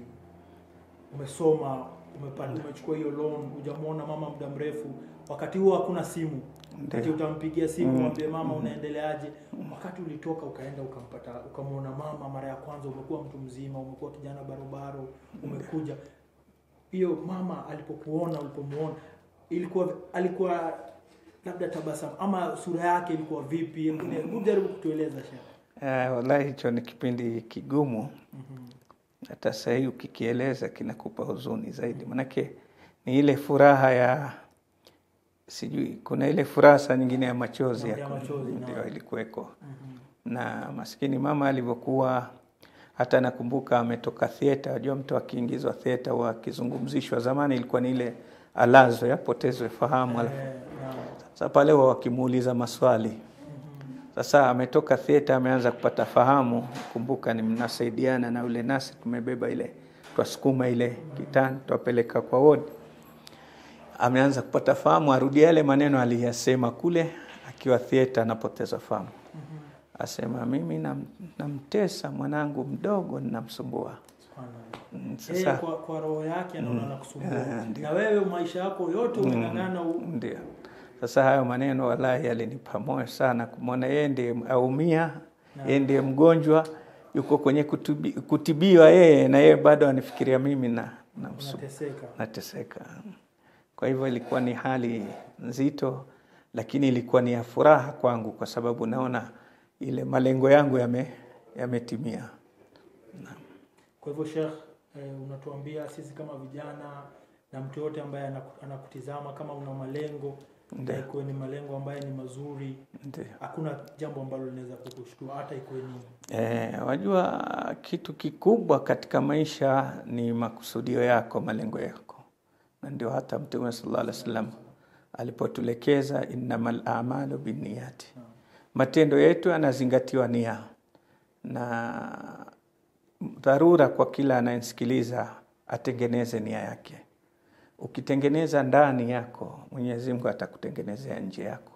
Speaker 1: umesoma umepata, umechukua hiyo loan, hujamwona mama muda mrefu, wakati huo hakuna simu wakati
Speaker 2: Ndio.
Speaker 1: utampigia simu
Speaker 2: Mm.
Speaker 1: mwambie mama unaendeleaje. Wakati ulitoka ukaenda ukampata ukamwona mama mara ya kwanza, umekuwa mtu mzima, umekuwa kijana barobaro, umekuja hiyo mama alipokuona, ulipomuona, ilikuwa alikuwa labda tabasamu ama sura yake ilikuwa vipi? Hebu jaribu kutueleza Sheikh.
Speaker 2: Eh, wallahi hicho ni kipindi kigumu hata sasa hii ukikieleza kinakupa huzuni zaidi, manake ni ile furaha ya sijui, kuna ile furaha saa nyingine ya machozi
Speaker 1: Ya
Speaker 2: ya
Speaker 1: machozi,
Speaker 2: ndio
Speaker 1: naam.
Speaker 2: ilikuweko.
Speaker 1: Mhm.
Speaker 2: Na maskini mama alivyokuwa, hata nakumbuka ametoka theater. Wajua mtu akiingizwa theater huwa akizungumzishwa, zamani ilikuwa ni ile alazwe apotezwe fahamu, alafu
Speaker 1: Eh, naam.
Speaker 2: sasa pale huwa wakimuuliza maswali sasa ametoka theater, ameanza kupata fahamu. Kumbuka ni mnasaidiana na ule nasi, tumebeba ile twasukuma ile kitani twapeleka kwa ward. Ameanza kupata fahamu, arudia yale maneno aliyasema kule akiwa theater, anapoteza fahamu. Asema mimi nam, namtesa mwanangu mdogo, ninamsumbua.
Speaker 1: Subhanallah.
Speaker 2: Mm,
Speaker 1: Yeye
Speaker 2: Sasa
Speaker 1: kwa, kwa roho yake anaona
Speaker 2: Ah,
Speaker 1: anakusumbua,
Speaker 2: ndio.
Speaker 1: na wewe maisha yako yote umeng'ang'ana u-
Speaker 2: ndio sasa hayo maneno wallahi yalinipa moyo sana, kumwona yeye ndiye aumia,
Speaker 1: Naam.
Speaker 2: yeye ndiye mgonjwa, yuko kwenye kutubi, kutibiwa yeye, na yeye bado anifikiria mimi na, na msu-
Speaker 1: unateseka.
Speaker 2: nateseka. Kwa hivyo ilikuwa ni hali nzito, lakini ilikuwa ni ya furaha kwangu, kwa sababu naona ile malengo yangu yame yametimia.
Speaker 1: Kwa hivyo Sheikh, eh, unatuambia sisi kama vijana na mtu yote ambaye anaku- anakutizama kama una malengo
Speaker 2: Ndio.
Speaker 1: na ikuwe ni malengo ambayo ni mazuri,
Speaker 2: Ndio.
Speaker 1: hakuna jambo ambalo linaweza kukushtua hata ikuwe nini.
Speaker 2: Eh, wajua kitu kikubwa katika maisha ni makusudio yako, malengo yako, na ndio hata Mtume sallallahu alaihi wasallam alipotulekeza innamal a'malu binniyati, matendo yetu yanazingatiwa nia, na dharura kwa kila anayesikiliza atengeneze nia yake. Ukitengeneza ndani yako, Mwenyezi Mungu atakutengenezea nje yako.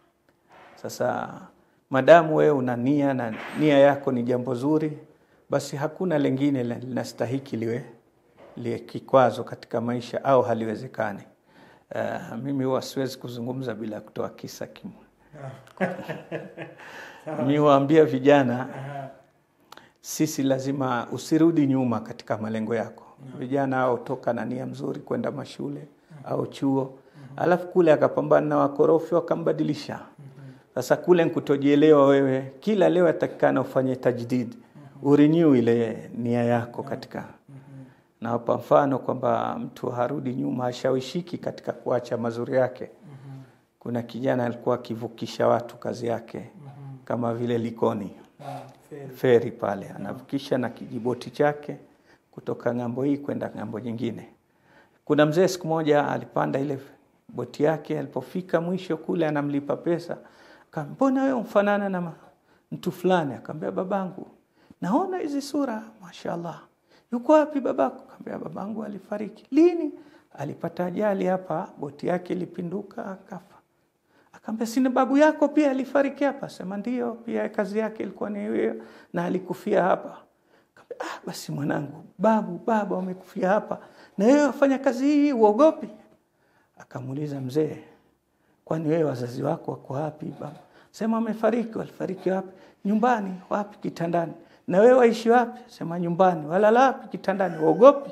Speaker 2: Sasa madamu wewe una nia na nia yako ni jambo zuri, basi hakuna lengine la- linastahiki liwe liwe kikwazo katika maisha au haliwezekani. Uh, mimi huwa siwezi kuzungumza bila kutoa kisa kimwe. mi waambia vijana
Speaker 1: Aha.
Speaker 2: sisi lazima usirudi nyuma katika malengo yako. Vijana hao toka na nia mzuri kwenda mashule au chuo, alafu kule akapambana na wakorofi wakambadilisha. Sasa kule nkutojielewa wewe, kila leo atakikana ufanye tajdid, urenew ile nia yako katika nawapa mfano kwamba mtu harudi nyuma, hashawishiki katika kuacha mazuri yake. Kuna kijana alikuwa akivukisha watu kazi yake kama vile Likoni
Speaker 1: Naam, feri.
Speaker 2: feri pale, anavukisha na kijiboti chake kutoka ng'ambo hii kwenda ng'ambo nyingine. Kuna mzee siku moja alipanda ile boti yake, alipofika mwisho kule anamlipa pesa, akamwambia mbona wewe mfanana na ma- mtu fulani? Akamwambia babangu, naona hizi sura, mashallah. Yuko wapi babako? Akamwambia babangu alifariki. Lini? Alipata ajali hapa, boti yake ilipinduka akafa. Akamwambia sina babu yako pia alifariki hapa? Sema ndio, pia kazi yake ilikuwa ni hiyo na alikufia hapa. Akamwambia ah, basi mwanangu, babu baba wamekufia hapa na wewe wafanya kazi hii, uogopi? Akamuuliza mzee, kwani wewe wazazi wako wako wapi baba? Sema wamefariki. Walifariki wapi? Nyumbani. Wapi? Kitandani. Na wewe waishi wapi? Sema nyumbani. Walala wapi? Kitandani. Uogopi?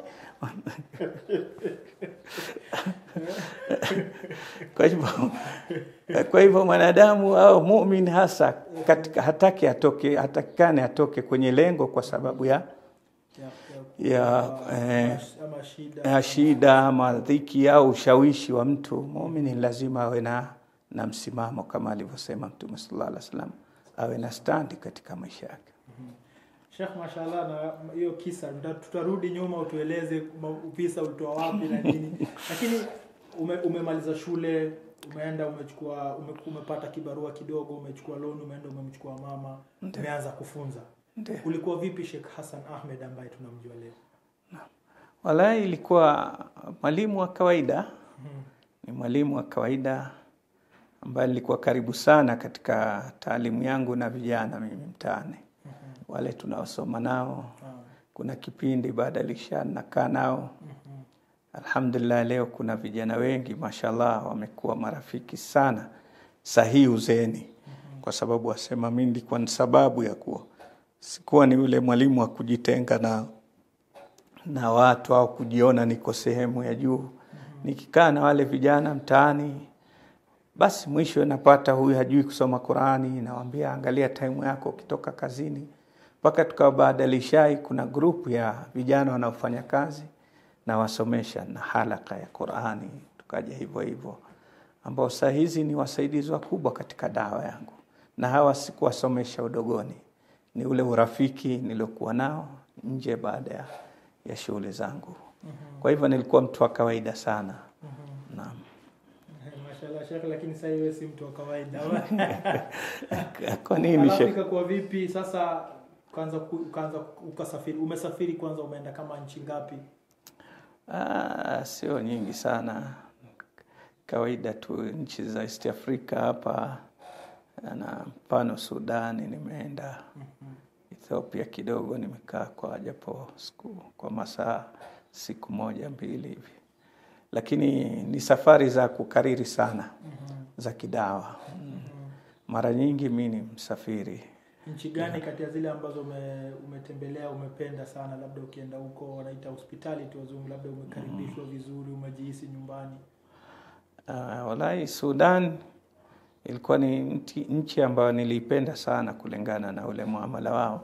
Speaker 2: kwa hivyo kwa hivyo mwanadamu au mumin hasa katika hataki atoke hatakikane atoke kwenye lengo kwa sababu ya
Speaker 1: Ya- ya-
Speaker 2: ya eh,
Speaker 1: ama shida
Speaker 2: ya shida ama dhiki au ushawishi wa mtu. Muumini lazima awe na, na msimamo kama alivyosema Mtume sallallahu alaihi wasallam, awe na standi katika maisha yake.
Speaker 1: Sheikh, mashallah, na hiyo kisa tuta- tutarudi nyuma utueleze ma- visa ulitoa wapi na nini, lakini ume, umemaliza shule umeenda umechukua ume, umepata kibarua kidogo, umechukua loan, umeenda umemchukua mama,
Speaker 2: Ndiyo.
Speaker 1: umeanza kufunza.
Speaker 2: Ndiyo.
Speaker 1: Ulikuwa vipi Sheikh Hassan Ahmed ambaye tunamjua leo?
Speaker 2: Wallahi ilikuwa mwalimu wa kawaida,
Speaker 1: Mhm.
Speaker 2: ni mwalimu wa kawaida ambaye nilikuwa karibu sana katika taalimu yangu na vijana mimi mtaani, wale tunaosoma nao.
Speaker 1: Ah,
Speaker 2: Kuna kipindi baada ya lisha nakaa nao
Speaker 1: mhm.
Speaker 2: Alhamdulillah, leo kuna vijana wengi mashallah, wamekuwa marafiki sana sahihi uzeeni, kwa sababu wasema mimi nilikuwa ni sababu ya kuwa sikuwa ni yule mwalimu wa kujitenga na na watu au kujiona niko sehemu ya juu. Nikikaa na wale vijana mtaani, basi mwisho napata huyu hajui kusoma Qurani, nawambia angalia time yako ukitoka kazini. Mpaka tukawa baada ya lishai, kuna grupu ya vijana wanaofanya kazi na wasomesha na halaka ya Qurani, tukaja hivyo hivyo, ambao saa hizi ni wasaidizi wakubwa katika dawa yangu, na hawa sikuwasomesha udogoni, ni ule urafiki niliokuwa nao nje baada ya, ya shughuli zangu. Kwa hivyo nilikuwa mtu wa kawaida sana. Naam.
Speaker 1: Eh, Mashallah Sheikh, lakini sasa wewe si mtu wa kawaida.
Speaker 2: Kwa nini
Speaker 1: Alafu
Speaker 2: Sheikh?
Speaker 1: ikakuwa vipi sasa ukaanza ku- ukaanza ukasafiri umesafiri kwanza umeenda kama nchi ngapi?
Speaker 2: Ah, sio nyingi sana, kawaida tu nchi za East Africa hapa, na mfano Sudani nimeenda, Ethiopia kidogo nimekaa kwa japo siku kwa masaa siku moja mbili hivi, lakini ni safari za kukariri sana za kidawa. Mm. Mara nyingi mi ni msafiri
Speaker 1: Nchi gani kati ya zile ambazo ume, umetembelea umependa sana, labda ukienda huko wanaita hospitality wazungu, labda umekaribishwa vizuri, umejihisi nyumbani?
Speaker 2: Uh, wallahi Sudan ilikuwa ni nchi, nchi ambayo niliipenda sana kulingana na ule muamala wao.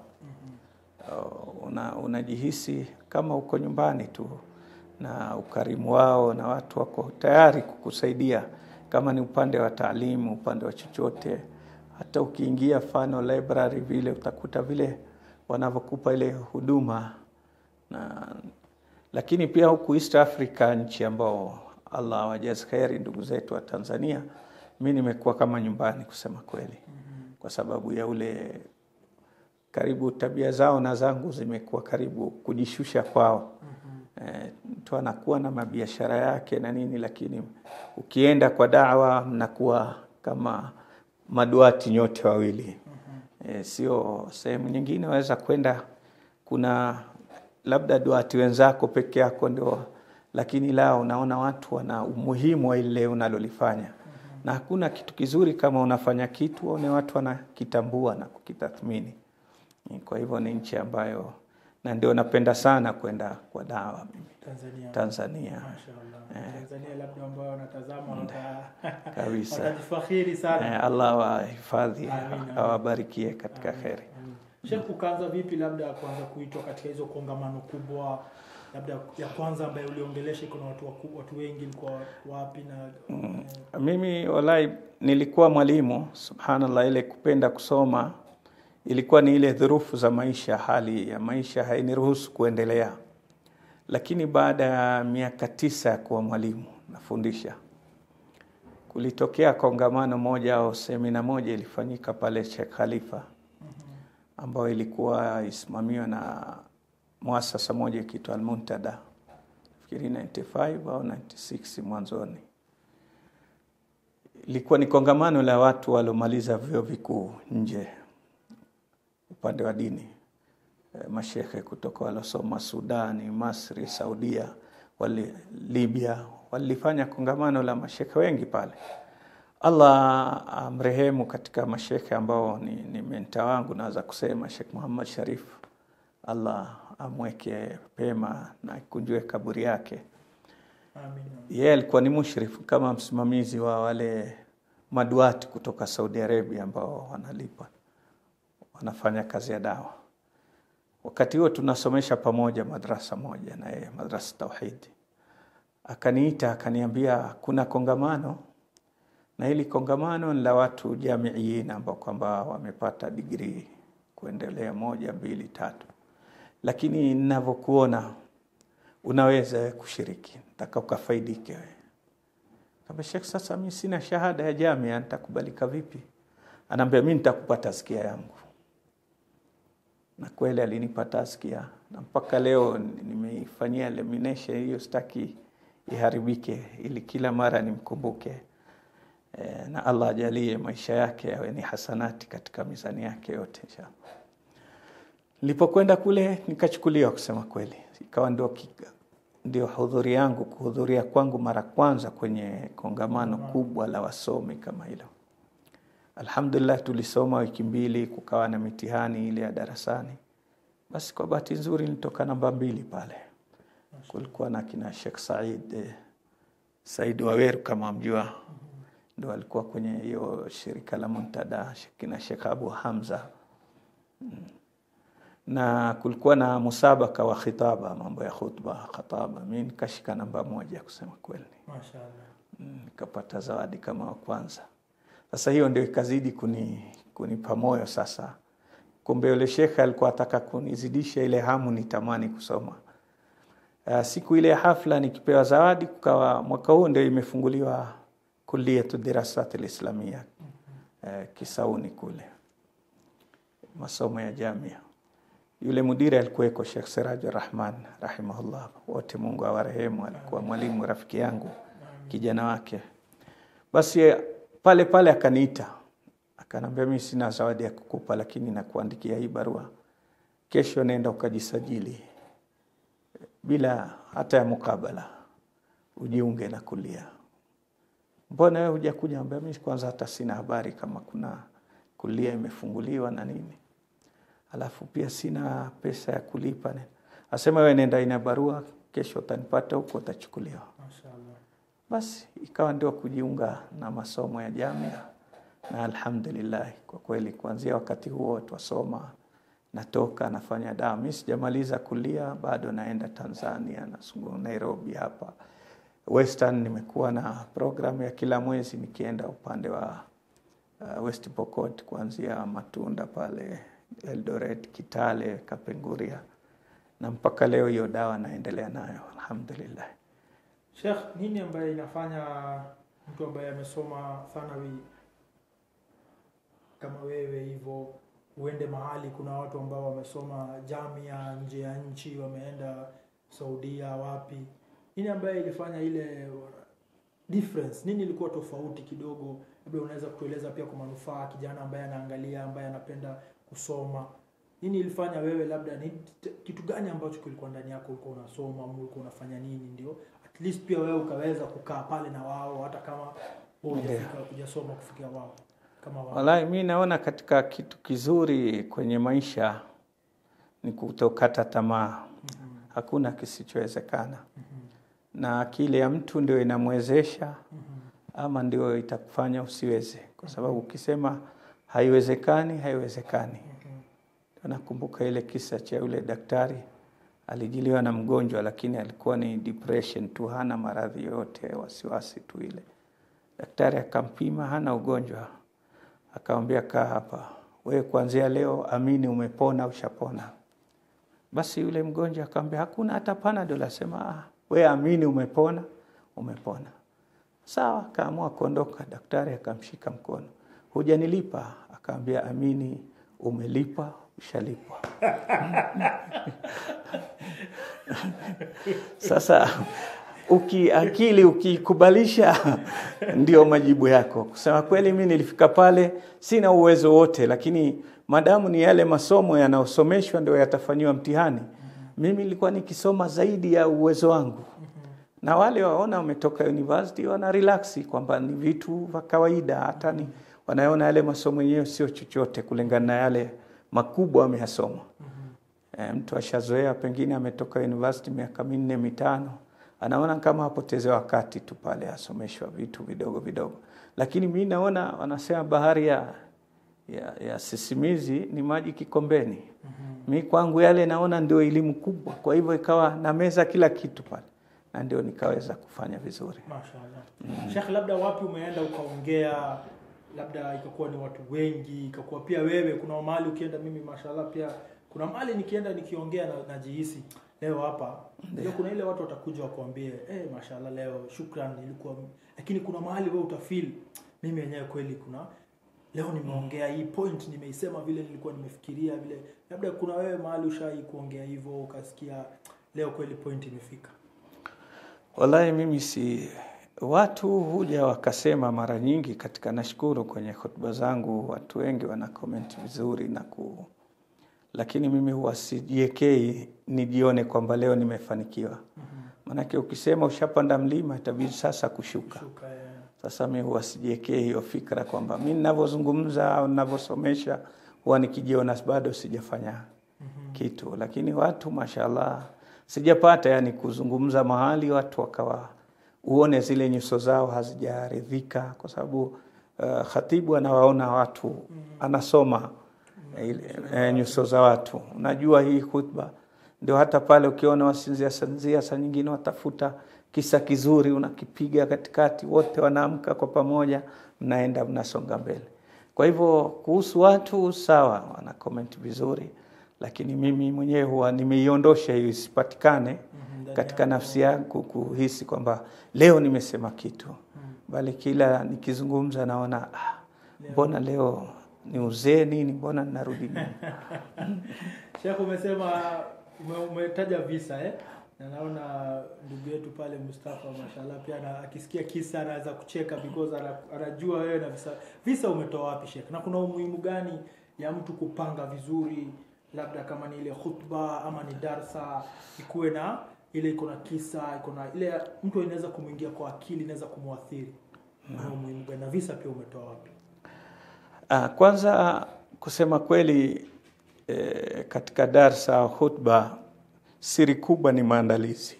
Speaker 2: Uh, una, unajihisi kama uko nyumbani tu na ukarimu wao, na watu wako tayari kukusaidia kama ni upande wa taalimu, upande wa chochote. Hata ukiingia mfano library vile utakuta vile wanavyokupa ile huduma na lakini pia huku East Africa, nchi ambao Allah wajazi kheri ndugu zetu wa Tanzania, mi nimekuwa kama nyumbani kusema kweli, kwa sababu ya ule karibu tabia zao na zangu zimekuwa karibu kujishusha kwao. Eh, mtu anakuwa na mabiashara yake na nini, lakini ukienda kwa dawa mnakuwa kama maduati nyote wawili. Eh, sio sehemu nyingine waweza kwenda kuna labda duati wenzako peke yako ndio, lakini la unaona watu wana umuhimu wa ile unalolifanya na hakuna kitu kizuri kama unafanya kitu waone watu wanakitambua na kukitathmini. Kwa hivyo ni nchi ambayo, na ndio napenda sana kwenda kwa dawa mimi
Speaker 1: Tanzania.
Speaker 2: Tanzania
Speaker 1: Mashaallah. Tanzania labda ambao wanatazama wata-
Speaker 2: kabisa.
Speaker 1: watajifakhiri sana.
Speaker 2: Eh, Allah wahifadhi,
Speaker 1: Amin,
Speaker 2: awabarikie katika kheri.
Speaker 1: Mm. Sheikh, ukaanza vipi labda kuanza kuitwa katika hizo kongamano kubwa, labda ya kwanza ambayo uliongelesha iko na watu waku- watu wengi, ilikuwa wapi na eh,
Speaker 2: Mimi wallahi nilikuwa mwalimu, subhanallah, ile kupenda kusoma ilikuwa ni ile dhurufu za maisha, hali ya maisha hainiruhusu kuendelea. Lakini baada ya miaka tisa ya kuwa mwalimu nafundisha, kulitokea kongamano moja au semina moja ilifanyika pale Sheikh Khalifa, ambayo ilikuwa isimamiwa na muasasa moja ikiitwa Almuntada, nafikiri 95 au 96 mwanzoni ilikuwa ni kongamano la watu waliomaliza vyuo vikuu nje upande wa dini e, mashekhe kutoka waliosoma Sudani, Masri, Saudia, wali, Libya walifanya kongamano la mashekhe wengi pale. Allah amrehemu katika mashekhe ambao ni, ni menta wangu naweza kusema Sheikh Muhammad Sharif, Allah amweke pema na ikunjue kaburi yake
Speaker 1: amin.
Speaker 2: yeye alikuwa ni mushrifu kama msimamizi wa wale maduati kutoka Saudi Arabia ambao wanalipa wanafanya kazi ya dawa. Wakati huo tunasomesha pamoja madrasa moja na yeye, madrasa Tauhidi. Akaniita akaniambia kuna kongamano, na hili kongamano ni la watu jamiiin ambao kwamba wamepata digrii kuendelea moja, mbili, tatu, lakini ninavyokuona unaweza kushiriki, nataka ukafaidike wewe. Kamba Sheikh, sasa mimi sina shahada ya jamia, nitakubalika vipi? Anaambia mimi nitakupa taskia yangu, na kweli alinipa taskia, na mpaka leo nimeifanyia lamination hiyo, sitaki iharibike, ili kila mara nimkumbuke e, na Allah ajalie maisha yake yawe ni hasanati katika mizani yake yote inshallah. Nilipokwenda kule nikachukuliwa, kusema kweli, ikawa ndio kika- ndio hudhuri yangu kuhudhuria kwangu mara kwanza kwenye kongamano kubwa la wasomi kama hilo. Alhamdulillah, tulisoma wiki mbili, kukawa na mitihani ile ya darasani. Basi kwa bahati nzuri nilitoka namba mbili pale. Kulikuwa na kina Sheikh Said eh, Said Waweru kama mjua, ndo alikuwa kwenye hiyo shirika la Muntada, kina Sheikh Abu Hamza na kulikuwa na musabaka wa khitaba, mambo ya khutba, khataba. Mi nikashika namba moja kusema kweli,
Speaker 1: Mashaallah.
Speaker 2: Mm, nikapata zawadi kama wa kwanza. Sasa hiyo ndio ikazidi kuni kunipa moyo sasa. Kumbe yule shekhe alikuwa ataka kunizidisha ile hamu nitamani kusoma. Uh, siku ile ya hafla nikipewa zawadi, kukawa mwaka huu ndio imefunguliwa kulliyatu dirasat alislamia uh, Kisauni kule masomo ya jamia yule mudiri alikuweko Sheikh Sirajur Rahman rahimahullah, wote Mungu awarehemu. Alikuwa mwalimu rafiki yangu, kijana wake. Basi pale pale akaniita akanambia, mimi sina zawadi ya kukupa, lakini nakuandikia hii barua, kesho nenda ukajisajili bila hata ya mukabala, ujiunge na kulia. Mbona wewe hujakuja? Ambia mimi kwanza hata sina habari kama kuna kulia imefunguliwa na nini alafu pia sina pesa ya kulipa. Asema wewe nenda, ina barua, kesho utanipata huko, utachukuliwa.
Speaker 1: Mashaallah.
Speaker 2: Basi ikawa ndio kujiunga na masomo ya jamia, na alhamdulillah, kwa kweli kuanzia wakati huo twasoma, natoka nafanya dawa. Mi sijamaliza kulia bado, naenda Tanzania, nasungu Nairobi hapa Western. Nimekuwa na programu ya kila mwezi nikienda upande wa uh, West Pokot, kuanzia Matunda pale Eldoret, Kitale, Kapenguria na mpaka leo hiyo dawa naendelea nayo alhamdulillah.
Speaker 1: Sheikh, nini ambaye inafanya mtu ambaye amesoma thanawi kama wewe hivyo uende mahali, kuna watu ambao wamesoma jamia nje ya nchi, wameenda Saudia, wapi? Nini ambaye ilifanya ile difference? Nini ilikuwa tofauti kidogo? Labda unaweza kutueleza pia kwa manufaa kijana ambaye anaangalia, ambaye anapenda kusoma. Nini ilifanya wewe, labda ni t- kitu gani ambacho kilikuwa ndani yako, ulikuwa unasoma ama ulikuwa unafanya nini, ndio at least pia wewe ukaweza kukaa pale na wao, hata kama wewe hujafika hujasoma kufikia wao kama wao
Speaker 2: Wallahi, mi naona katika kitu kizuri kwenye maisha ni kutokata tamaa. Hakuna kisichowezekana, na akili ya mtu ndio inamwezesha ama ndio itakufanya usiweze, kwa sababu ukisema haiwezekani, haiwezekani. Nakumbuka ile kisa cha yule daktari alijiliwa na mgonjwa, lakini alikuwa ni depression tu, hana maradhi yoyote, wasiwasi tu ile. Daktari akampima, hana ugonjwa, akamwambia kaa hapa, wewe kuanzia leo amini umepona, ushapona. Basi yule mgonjwa akamwambia hakuna hata panadol, asema ah, wewe amini umepona, umepona. Sawa, akaamua kuondoka. Daktari akamshika mkono, hujanilipa? Akaambia amini umelipa, ushalipwa. Sasa uki akili ukiikubalisha, ndio majibu yako. Kusema kweli, mi nilifika pale sina uwezo wote, lakini madamu ni yale masomo yanayosomeshwa ndio yatafanyiwa mtihani, mimi nilikuwa nikisoma zaidi ya uwezo wangu na wale waona wametoka university wana relax kwamba ni vitu vya kawaida, hata ni wanaona yale masomo yenyewe sio chochote kulingana na yale makubwa wameyasoma. E, mtu ashazoea pengine ametoka university miaka minne mitano, anaona kama apoteze wakati tu pale, asomeshwa vitu vidogo vidogo, lakini mi naona wanasema bahari ya, ya, ya sisimizi ni maji kikombeni. Mi kwangu yale naona ndio elimu kubwa, kwa hivyo ikawa na meza kila kitu pale na ndio nikaweza kufanya vizuri.
Speaker 1: Mashaallah. Sheikh, labda wapi umeenda ukaongea, labda ikakuwa ni watu wengi, ikakuwa pia wewe, kuna mahali ukienda, mimi mashallah pia kuna mahali nikienda nikiongea na najihisi leo hapa ndio kuna ile watu watakuja wakuambie eh, mashallah leo shukran, ilikuwa lakini kuna mahali wewe utafeel mimi yenyewe kweli kuna leo nimeongea hii point nimeisema vile nilikuwa nimefikiria vile, labda kuna wewe mahali ushai kuongea hivyo ukasikia leo kweli point imefika.
Speaker 2: Wallahi mimi si watu huja wakasema mara nyingi katika, nashukuru kwenye hotuba zangu watu wengi wana comment vizuri na ku, lakini mimi huwa sijiekei nijione kwamba leo nimefanikiwa. Maanake ukisema ushapanda mlima itabidi sasa kushuka.
Speaker 1: Shuka, eh.
Speaker 2: Sasa mi huwa sijiekee hiyo fikra kwamba mi ninavyozungumza au ninavyosomesha huwa nikijiona bado sijafanya kitu, lakini watu mashallah sijapata yani kuzungumza mahali watu wakawa uone zile nyuso zao hazijaridhika, kwa sababu uh, khatibu anawaona watu anasoma ile eh, nyuso za watu. Unajua hii khutba ndio hata pale ukiona wasinzia sanzia, saa nyingine watafuta kisa kizuri unakipiga katikati, wote wanaamka kwa pamoja, mnaenda mnasonga mbele. Kwa hivyo kuhusu watu sawa, wana comment vizuri, lakini mimi mwenyewe huwa nimeiondosha hiyo isipatikane
Speaker 1: ndani
Speaker 2: katika nafsi yangu kuhisi kwamba leo nimesema kitu, bali kila nikizungumza naona ah, mbona leo ni uzee nini, mbona ninarudi nyuma.
Speaker 1: Sheikh, umesema ume, umetaja visa eh? Na naona ndugu yetu pale Mustafa mashallah pia na, akisikia kisa anaweza kucheka because ana- anajua wewe na visa. Visa umetoa wapi Sheikh? Na kuna umuhimu gani ya mtu kupanga vizuri, labda kama ni ile khutba ama ni darsa, ikuwe na ile iko na kisa, iko na ile mtu inaweza kumwingia kwa akili, inaweza kumwathiri. Kuna umuhimu gani? Na visa pia umetoa wapi?
Speaker 2: Ah, kwanza kusema kweli eh, katika darsa au khutba siri kubwa ni maandalizi.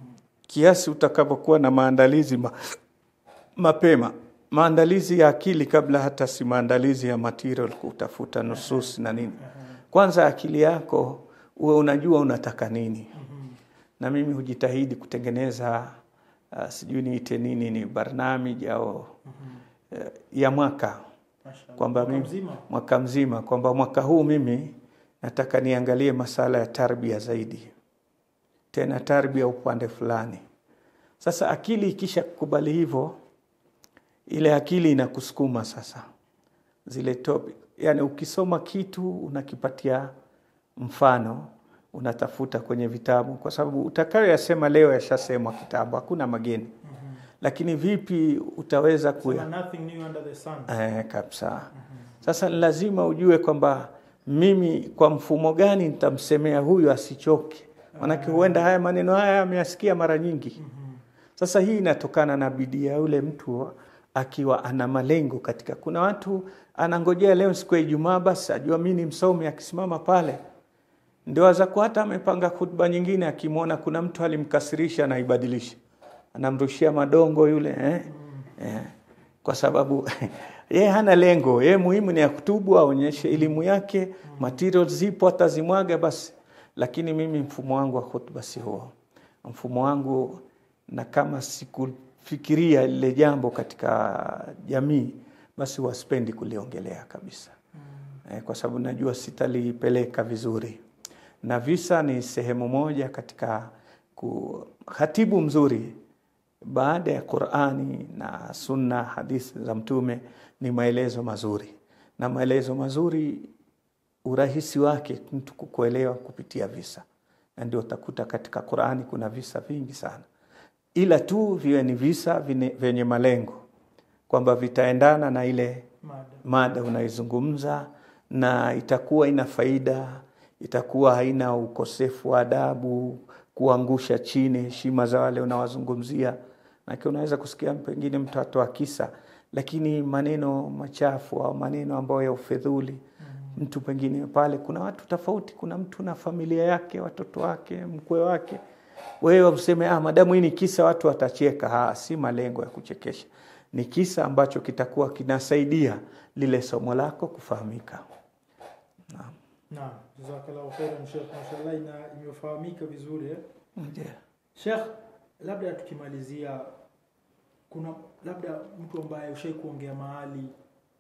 Speaker 2: Kiasi utakapokuwa na maandalizi ma, mapema, maandalizi ya akili kabla hata si maandalizi ya material, kutafuta nusus na nini. Kwanza akili yako uwe unajua unataka nini, na mimi hujitahidi kutengeneza uh, sijui niite nini, ni barnamij au uh, ya mwaka
Speaker 1: Mashallah.
Speaker 2: kwamba
Speaker 1: Mwaka
Speaker 2: mimi
Speaker 1: mzima
Speaker 2: mwaka mzima kwamba mwaka huu mimi nataka niangalie masala ya tarbia zaidi, tena tarbia upande fulani. Sasa akili ikisha kukubali hivyo, ile akili inakusukuma sasa zile topic, yani ukisoma kitu unakipatia mfano, unatafuta kwenye vitabu, kwa sababu utakayoyasema leo yashasemwa kitabu, hakuna mageni. Lakini vipi utaweza kuya
Speaker 1: Sema nothing new under the sun.
Speaker 2: Eh, kabisa. Sasa ni lazima ujue kwamba mimi kwa mfumo gani nitamsemea huyu asichoke, manake huenda haya maneno haya ameyasikia mara nyingi. Sasa hii inatokana na bidii ya yule mtu akiwa ana malengo katika. Kuna watu anangojea leo siku ya Ijumaa, basi ajua mimi ni msomi, akisimama pale ndio azakuwa hata amepanga khutba nyingine, akimwona kuna mtu alimkasirisha, anaibadilisha, anamrushia madongo yule eh? Eh. Kwa sababu ye hana lengo, ye muhimu ni ya kutubu, aonyeshe elimu yake, materials zipo, atazimwaga basi. Lakini mimi mfumo wangu wa khutba si huo, mfumo wangu na kama sikufikiria lile jambo katika jamii, basi waspendi kuliongelea kabisa eh, kwa sababu najua sitalipeleka vizuri na visa ni sehemu moja katika khatibu mzuri baada ya Qur'ani na sunna hadithi za mtume ni maelezo mazuri na maelezo mazuri urahisi wake mtu kukuelewa kupitia visa na ndio utakuta katika Qur'ani kuna visa vingi sana ila tu viwe ni visa vine- vyenye malengo kwamba vitaendana na ile
Speaker 1: Mada.
Speaker 2: mada unaizungumza na itakuwa ina faida, itakuwa haina ukosefu wa adabu, kuangusha chini heshima za wale unawazungumzia. Maana unaweza kusikia pengine mtu atoa kisa, lakini maneno machafu au maneno ambayo ya ufedhuli mtu pengine pale, kuna watu tofauti, kuna mtu na familia yake, watoto wake, mkwe wake, wewe useme ah, madamu hii ni kisa watu watacheka. Ha, si malengo ya kuchekesha, ni kisa ambacho kitakuwa kinasaidia lile somo lako kufahamika. Naam.
Speaker 1: Naam, jazakallahu khairan Sheikh, mashallah ina imefahamika vizuri eh?
Speaker 2: Ndiyo.
Speaker 1: Sheikh, labda tukimalizia, kuna labda mtu ambaye ushai kuongea mahali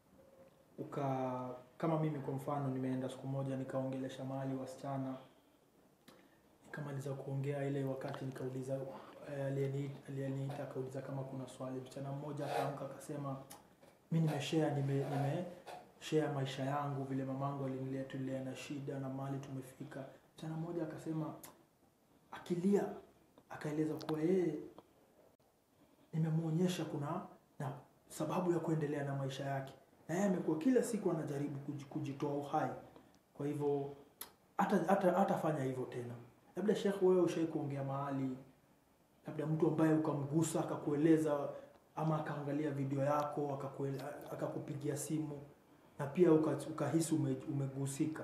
Speaker 1: uka kama mimi kwa mfano, nimeenda siku moja nikaongelesha mahali wasichana, nikamaliza kuongea ile wakati nikauliza eh, aliyeni- aliyeniita akauliza kama kuna swali. Msichana mmoja akaamka akasema, mi nimeshare nime, nime share maisha yangu vile mamangu alinilea, tulilea na shida na mali tumefika. Msichana mmoja akasema akilia akaeleza kuwa yeye nimemwonyesha kuna na sababu ya kuendelea na maisha yake, na yeye amekuwa kila siku anajaribu kuji- kujitoa uhai. Kwa hivyo hata hata hatafanya hivyo tena. Labda Sheikh, wewe ushai kuongea mahali, labda mtu ambaye ukamgusa akakueleza, ama akaangalia video yako akakuele, akakupigia simu na pia uka- ukahisi ume, umegusika.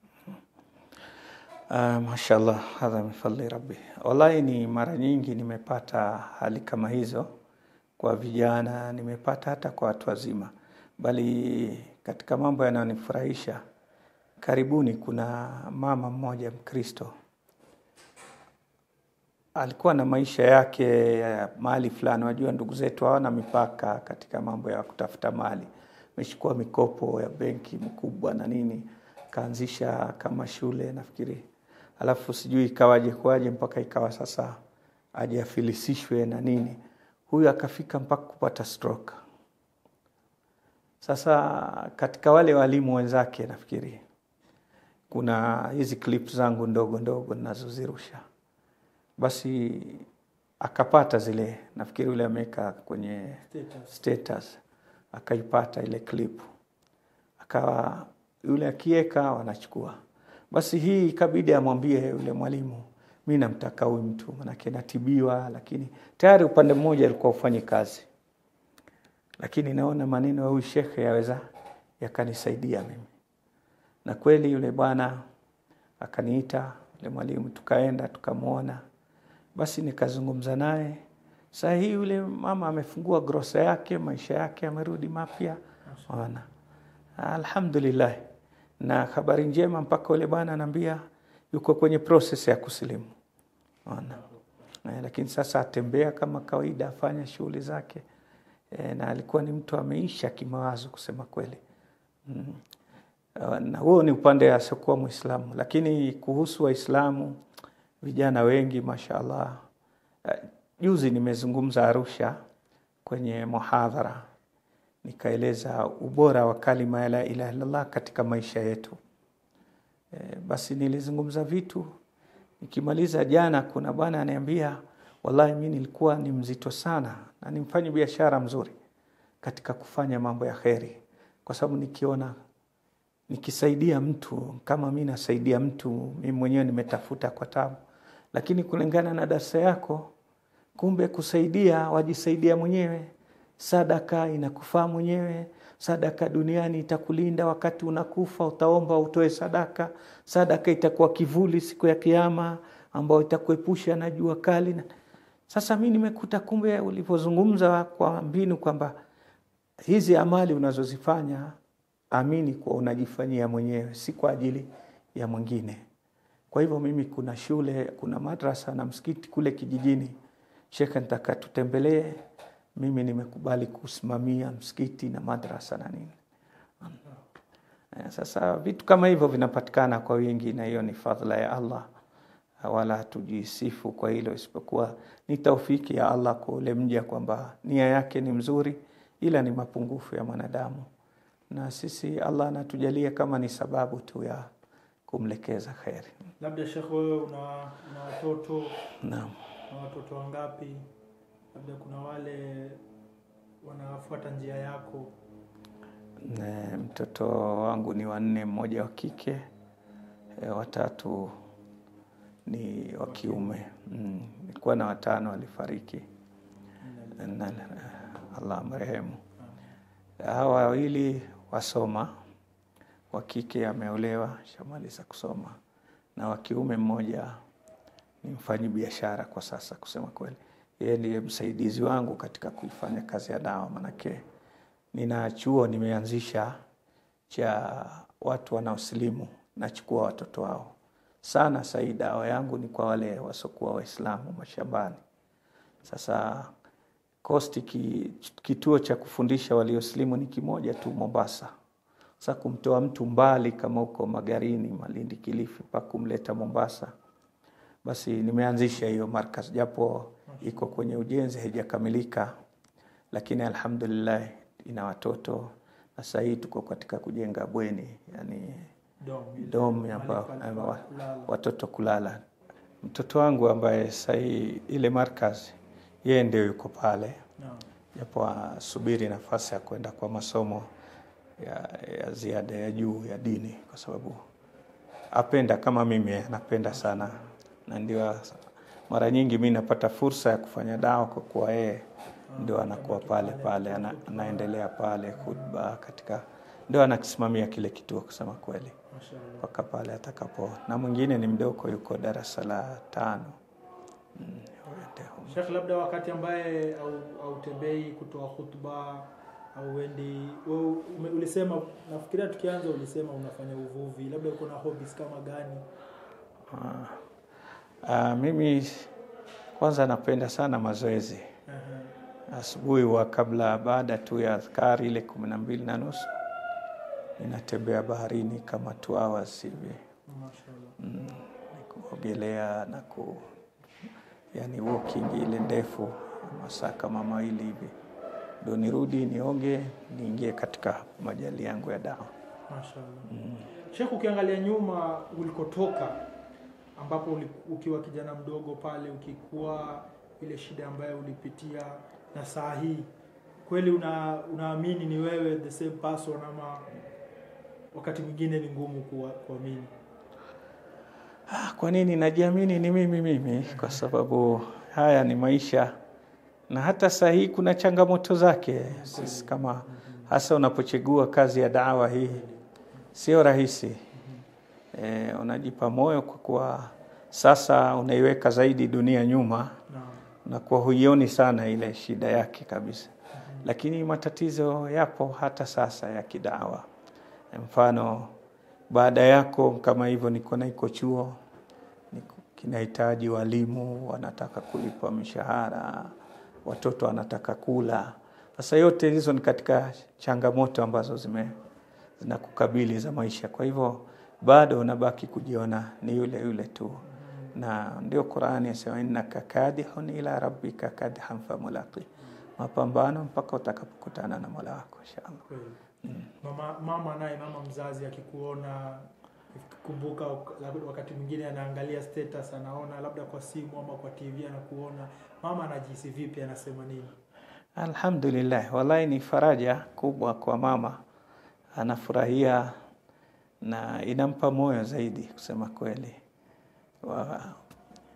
Speaker 2: Uh, mashallah hadha min fadli rabbi. Wallahi ni mara nyingi nimepata hali kama hizo kwa vijana, nimepata hata kwa watu wazima, bali katika mambo yanayonifurahisha, karibuni kuna mama mmoja Mkristo alikuwa na maisha yake ya mahali fulani. Wajua, ndugu zetu hawana mipaka katika mambo ya kutafuta mali. Amechukua mikopo ya benki mkubwa na nini, kaanzisha kama shule nafikiri, alafu sijui ikawaje kwaje mpaka ikawa sasa aje afilisishwe na nini. Huyu akafika mpaka kupata stroke. Sasa katika wale walimu wenzake nafikiri kuna hizi clip zangu ndogo ndogo ninazozirusha basi akapata zile, nafikiri yule ameweka kwenye
Speaker 1: Status.
Speaker 2: status, akaipata ile clip, akawa yule akiweka wanachukua. Basi hii ikabidi amwambie yule mwalimu, mi namtaka huyu mtu, manake natibiwa, lakini tayari upande mmoja alikuwa ufanyi kazi, lakini naona maneno ya huyu shekhe yaweza yakanisaidia mimi, na kweli yule bwana akaniita yule mwalimu, tukaenda tukamwona basi nikazungumza naye. Saa hii yule mama amefungua grosa yake, maisha yake amerudi mapya, ona, alhamdulillah. Na habari njema, mpaka yule bwana anaambia yuko kwenye process ya kusilimu, ona. Eh, lakini sasa atembea kama kawaida, afanya shughuli zake eh, na alikuwa ni mtu ameisha kimawazo kusema kweli mm. Uh, na huo ni upande asiokuwa Mwislamu, lakini kuhusu Waislamu vijana wengi mashaallah. Uh, juzi nimezungumza Arusha kwenye muhadhara, nikaeleza ubora wa kalima ya la ilaha illallah katika maisha yetu. E, basi nilizungumza vitu nikimaliza jana, kuna bwana aniambia, wallahi mi nilikuwa ni mzito sana na nimfanye biashara mzuri katika kufanya mambo ya kheri, kwa sababu nikiona nikisaidia mtu kama mi nasaidia mtu, mi mwenyewe nimetafuta kwa tabu, lakini kulingana na darsa yako, kumbe kusaidia wajisaidia mwenyewe, sadaka inakufaa mwenyewe sadaka duniani itakulinda wakati unakufa utaomba utoe sadaka sadaka itakuwa kivuli siku ya kiama ambayo itakuepusha na jua kali na sasa mi nimekuta kumbe ulivyozungumza kwa mbinu kwamba hizi amali unazozifanya amini kuwa unajifanyia mwenyewe si kwa ajili ya mwingine kwa hivyo mimi kuna shule kuna madrasa na msikiti kule kijijini shekhe nitaka tutembelee mimi nimekubali kusimamia msikiti na madrasa na nini Eh, sasa vitu kama hivyo vinapatikana kwa wingi na hiyo ni fadhila ya allah wala hatujisifu kwa hilo isipokuwa ni taufiki ya allah kwa ule mja kwamba nia yake ni mzuri ila ni mapungufu ya mwanadamu na sisi allah anatujalia kama ni sababu tu ya kumlekeza kheri
Speaker 1: labda shekh wewe una, una watoto
Speaker 2: naam
Speaker 1: na watoto wangapi labda kuna wale wanafuata njia yako
Speaker 2: Ne, mtoto wangu ni wanne, mmoja wa kike e, watatu ni wa kiume. Mm, nilikuwa na watano walifariki, na, Allah amrehemu. Hawa wawili wasoma, wa kike ameolewa, shamaliza kusoma, na wa kiume mmoja ni mfanyi biashara kwa sasa. Kusema kweli, yeye ndiye msaidizi wangu katika kuifanya kazi ya dawa, manake nina chuo nimeanzisha cha watu wanaosilimu, nachukua watoto wao sana. Sahii dawa yangu ni kwa wale wasiokuwa Waislamu mashambani. Sasa kosti ki, kituo cha kufundisha waliosilimu ni kimoja tu Mombasa. Sasa kumtoa mtu mbali kama huko Magarini, Malindi, Kilifi mpaka kumleta Mombasa, basi nimeanzisha hiyo markaz, japo iko kwenye ujenzi, haijakamilika, lakini alhamdulillah ina watoto na sasa hii tuko katika kujenga bweni, yani
Speaker 1: dom
Speaker 2: dom ambao
Speaker 1: Mahali pa-
Speaker 2: wa-
Speaker 1: kulala.
Speaker 2: watoto kulala. Mtoto wangu ambaye sasa hii ile markaz, yeye ndio yuko pale,
Speaker 1: Naam.
Speaker 2: japo asubiri nafasi ya kwenda kwa masomo ya, ya ziada ya juu ya dini, kwa sababu apenda kama mimi, anapenda sana, na ndio mara nyingi mi napata fursa ya kufanya dawa kwa kuwa yeye ndio anakuwa pale pale, ana, anaendelea pale khutba katika, ndio anakisimamia kile kituo, kusema kweli
Speaker 1: Mashaallah.
Speaker 2: mpaka pale atakapo, na mwingine ni mdogo, yuko darasa la tano. Mm, huyo ndio.
Speaker 1: Sheikh, labda wakati ambaye au- hautembei kutoa khutba au wendi wewe ume- ulisema, nafikiria tukianza ulisema unafanya uvuvi, labda uko na hobbies kama gani?
Speaker 2: Ah, ah, mimi kwanza napenda sana mazoezi
Speaker 1: Aha.
Speaker 2: asubuhi wa kabla baada tu ya adhkari ile kumi na mbili na nusu ninatembea baharini kama two hours hivi
Speaker 1: Mashaallah.
Speaker 2: mm, ni kuogelea na ku yani walking ile ndefu masaa kama mawili hivi ndo nirudi nioge niingie katika majali yangu ya dawa
Speaker 1: Mashaallah. Sheikh, ukiangalia nyuma ulikotoka ambapo uli- ukiwa kijana mdogo pale ukikuwa ile shida ambayo ulipitia na saa hii kweli una, unaamini ni wewe the same person ama wakati mwingine ni ngumu kuwa- kuamini?
Speaker 2: Ah, kwa nini najiamini ni mimi mimi? Kwa sababu haya ni maisha, na hata saa hii kuna changamoto zake. Sisi kama hasa unapochagua kazi ya dawa hii, sio rahisi. E, unajipa moyo kwa kuwa sasa unaiweka zaidi dunia nyuma
Speaker 1: Naam.
Speaker 2: na kwa huioni sana ile shida yake kabisa, lakini matatizo yapo hata sasa ya kidawa. Mfano, baada yako kama hivyo, niko na iko chuo niko- kinahitaji walimu, wanataka kulipwa mishahara, watoto wanataka kula. Sasa yote hizo ni katika changamoto ambazo zime zinakukabili za maisha. Kwa hivyo bado unabaki kujiona ni yule yule tu, na ndio Qurani yasema innaka kadihun ila rabbika kadhan famulaqi, mapambano mpaka utakapokutana na Mola wako inshallah.
Speaker 1: Kweli. Mama, mama naye mama mzazi akikuona kumbuka labda wakati mwingine anaangalia status anaona labda kwa simu ama kwa TV anakuona mama anajihisi vipi anasema nini
Speaker 2: Alhamdulillah, wallahi ni faraja kubwa kwa mama, anafurahia na inampa moyo zaidi, kusema kweli. Wa,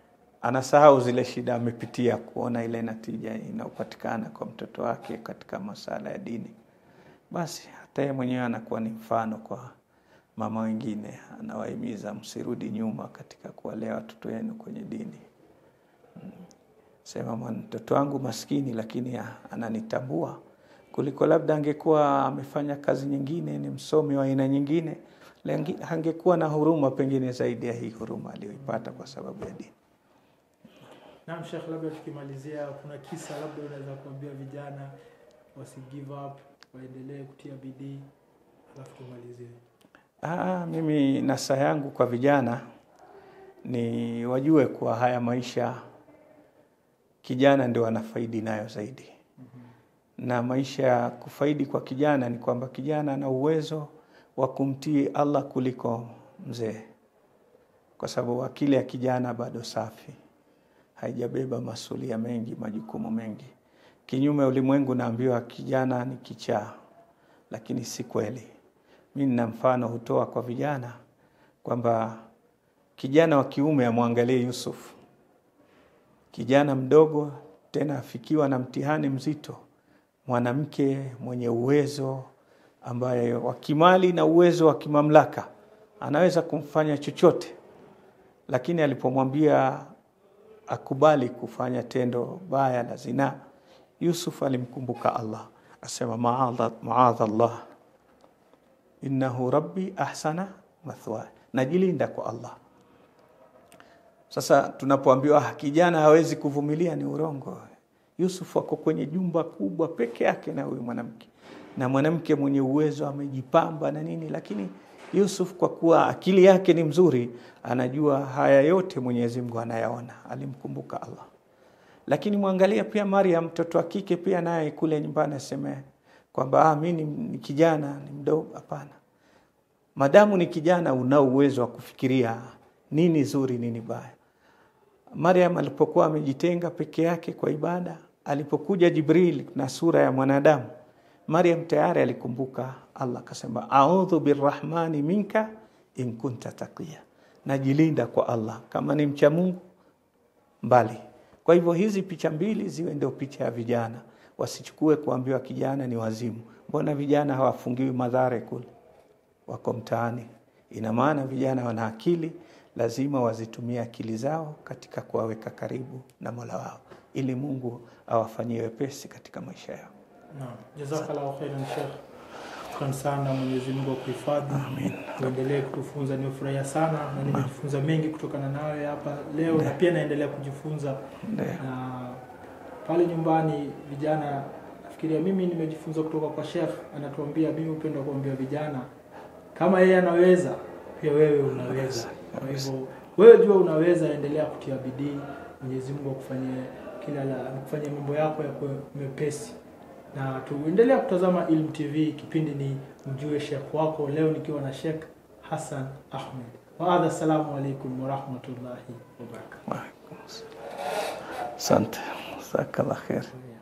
Speaker 2: anasahau zile shida amepitia, kuona ile natija inayopatikana kwa mtoto wake katika masala ya dini, basi hata yeye mwenyewe anakuwa ni mfano kwa mama wengine. Anawahimiza msirudi nyuma katika kuwalea watoto wenu kwenye dini. Mm. Sema mtoto wangu maskini, lakini ananitambua kuliko labda angekuwa amefanya kazi nyingine, ni msomi wa aina nyingine, angekuwa na huruma pengine zaidi ya hii huruma aliyoipata kwa sababu ya dini.
Speaker 1: Naam, Sheikh, labda tukimalizia, kuna kisa labda unaweza kuambia vijana wasi give up, waendelee kutia bidii, alafu tumalizie.
Speaker 2: Ah, mimi nasa yangu kwa vijana ni wajue kuwa haya maisha kijana ndio anafaidi nayo zaidi. mm -hmm. Na maisha ya kufaidi kwa kijana ni kwamba kijana ana uwezo wa kumtii Allah kuliko mzee, kwa sababu akili ya kijana bado safi, haijabeba masulia mengi, majukumu mengi. Kinyume ulimwengu naambiwa kijana ni kichaa, lakini si kweli. Mi nina mfano hutoa kwa vijana kwamba kijana wa kiume amwangalie Yusuf, kijana mdogo tena afikiwa na mtihani mzito, mwanamke mwenye uwezo ambaye wa kimali na uwezo wa kimamlaka, anaweza kumfanya chochote, lakini alipomwambia akubali kufanya tendo baya la zinaa, Yusuf alimkumbuka Allah, asema maadha maadha Allah innahu rabbi ahsana mathwaya, najilinda kwa Allah. Sasa tunapoambiwa kijana hawezi kuvumilia, ni urongo. Yusuf ako kwenye jumba kubwa peke yake na huyu mwanamke, na mwanamke mwenye uwezo amejipamba na nini, lakini Yusuf kwa kuwa akili yake ni mzuri, anajua haya yote Mwenyezi Mungu anayaona, alimkumbuka Allah. Lakini mwangalia pia Maryam, mtoto wa kike pia naye kule nyumbani aseme kwamba ah, mimi ni kijana ni mdogo. Hapana, madamu ni kijana, unao uwezo wa kufikiria nini zuri, nini baya. Maryam alipokuwa amejitenga peke yake kwa ibada, alipokuja Jibril na sura ya mwanadamu, Maryam tayari alikumbuka Allah, akasema audhu birrahmani minka in kunta taqiya, najilinda kwa Allah kama ni mcha Mungu mbali. Kwa hivyo hizi picha mbili ziwe ndio picha ya vijana wasichukue kuambiwa kijana ni wazimu. Mbona vijana hawafungiwi madhare kule, wako mtaani? Ina maana vijana wana akili, lazima wazitumie akili zao katika kuwaweka karibu na Mola wao, ili Mungu awafanyie wepesi katika maisha yao.
Speaker 1: Naam, jazakallahu khairan Sheikh. Shukran sana, Mwenyezi Mungu akuhifadhi.
Speaker 2: Amin.
Speaker 1: Uendelee kutufunza, nimefurahia sana na nimejifunza mengi kutokana nawe hapa leo na pia naendelea kujifunza
Speaker 2: Ndio.
Speaker 1: na pale nyumbani vijana, nafikiria mimi nimejifunza kutoka kwa Sheikh, anatuambia mimi hupenda kuambia vijana kama yeye anaweza pia wewe unaweza. Kwa hivyo wewe jua unaweza, endelea kutia bidii, Mwenyezi Mungu akufanyie kila la kufanyia mambo yako yakuwe mepesi, na tuendelea kutazama Ilm TV. Kipindi ni mjue Sheikh wako, leo nikiwa na Sheikh Hassan Ahmed. Waadha, assalamu alaikum warahmatullahi wabarakatuh.
Speaker 2: Asante, jazakallah khair.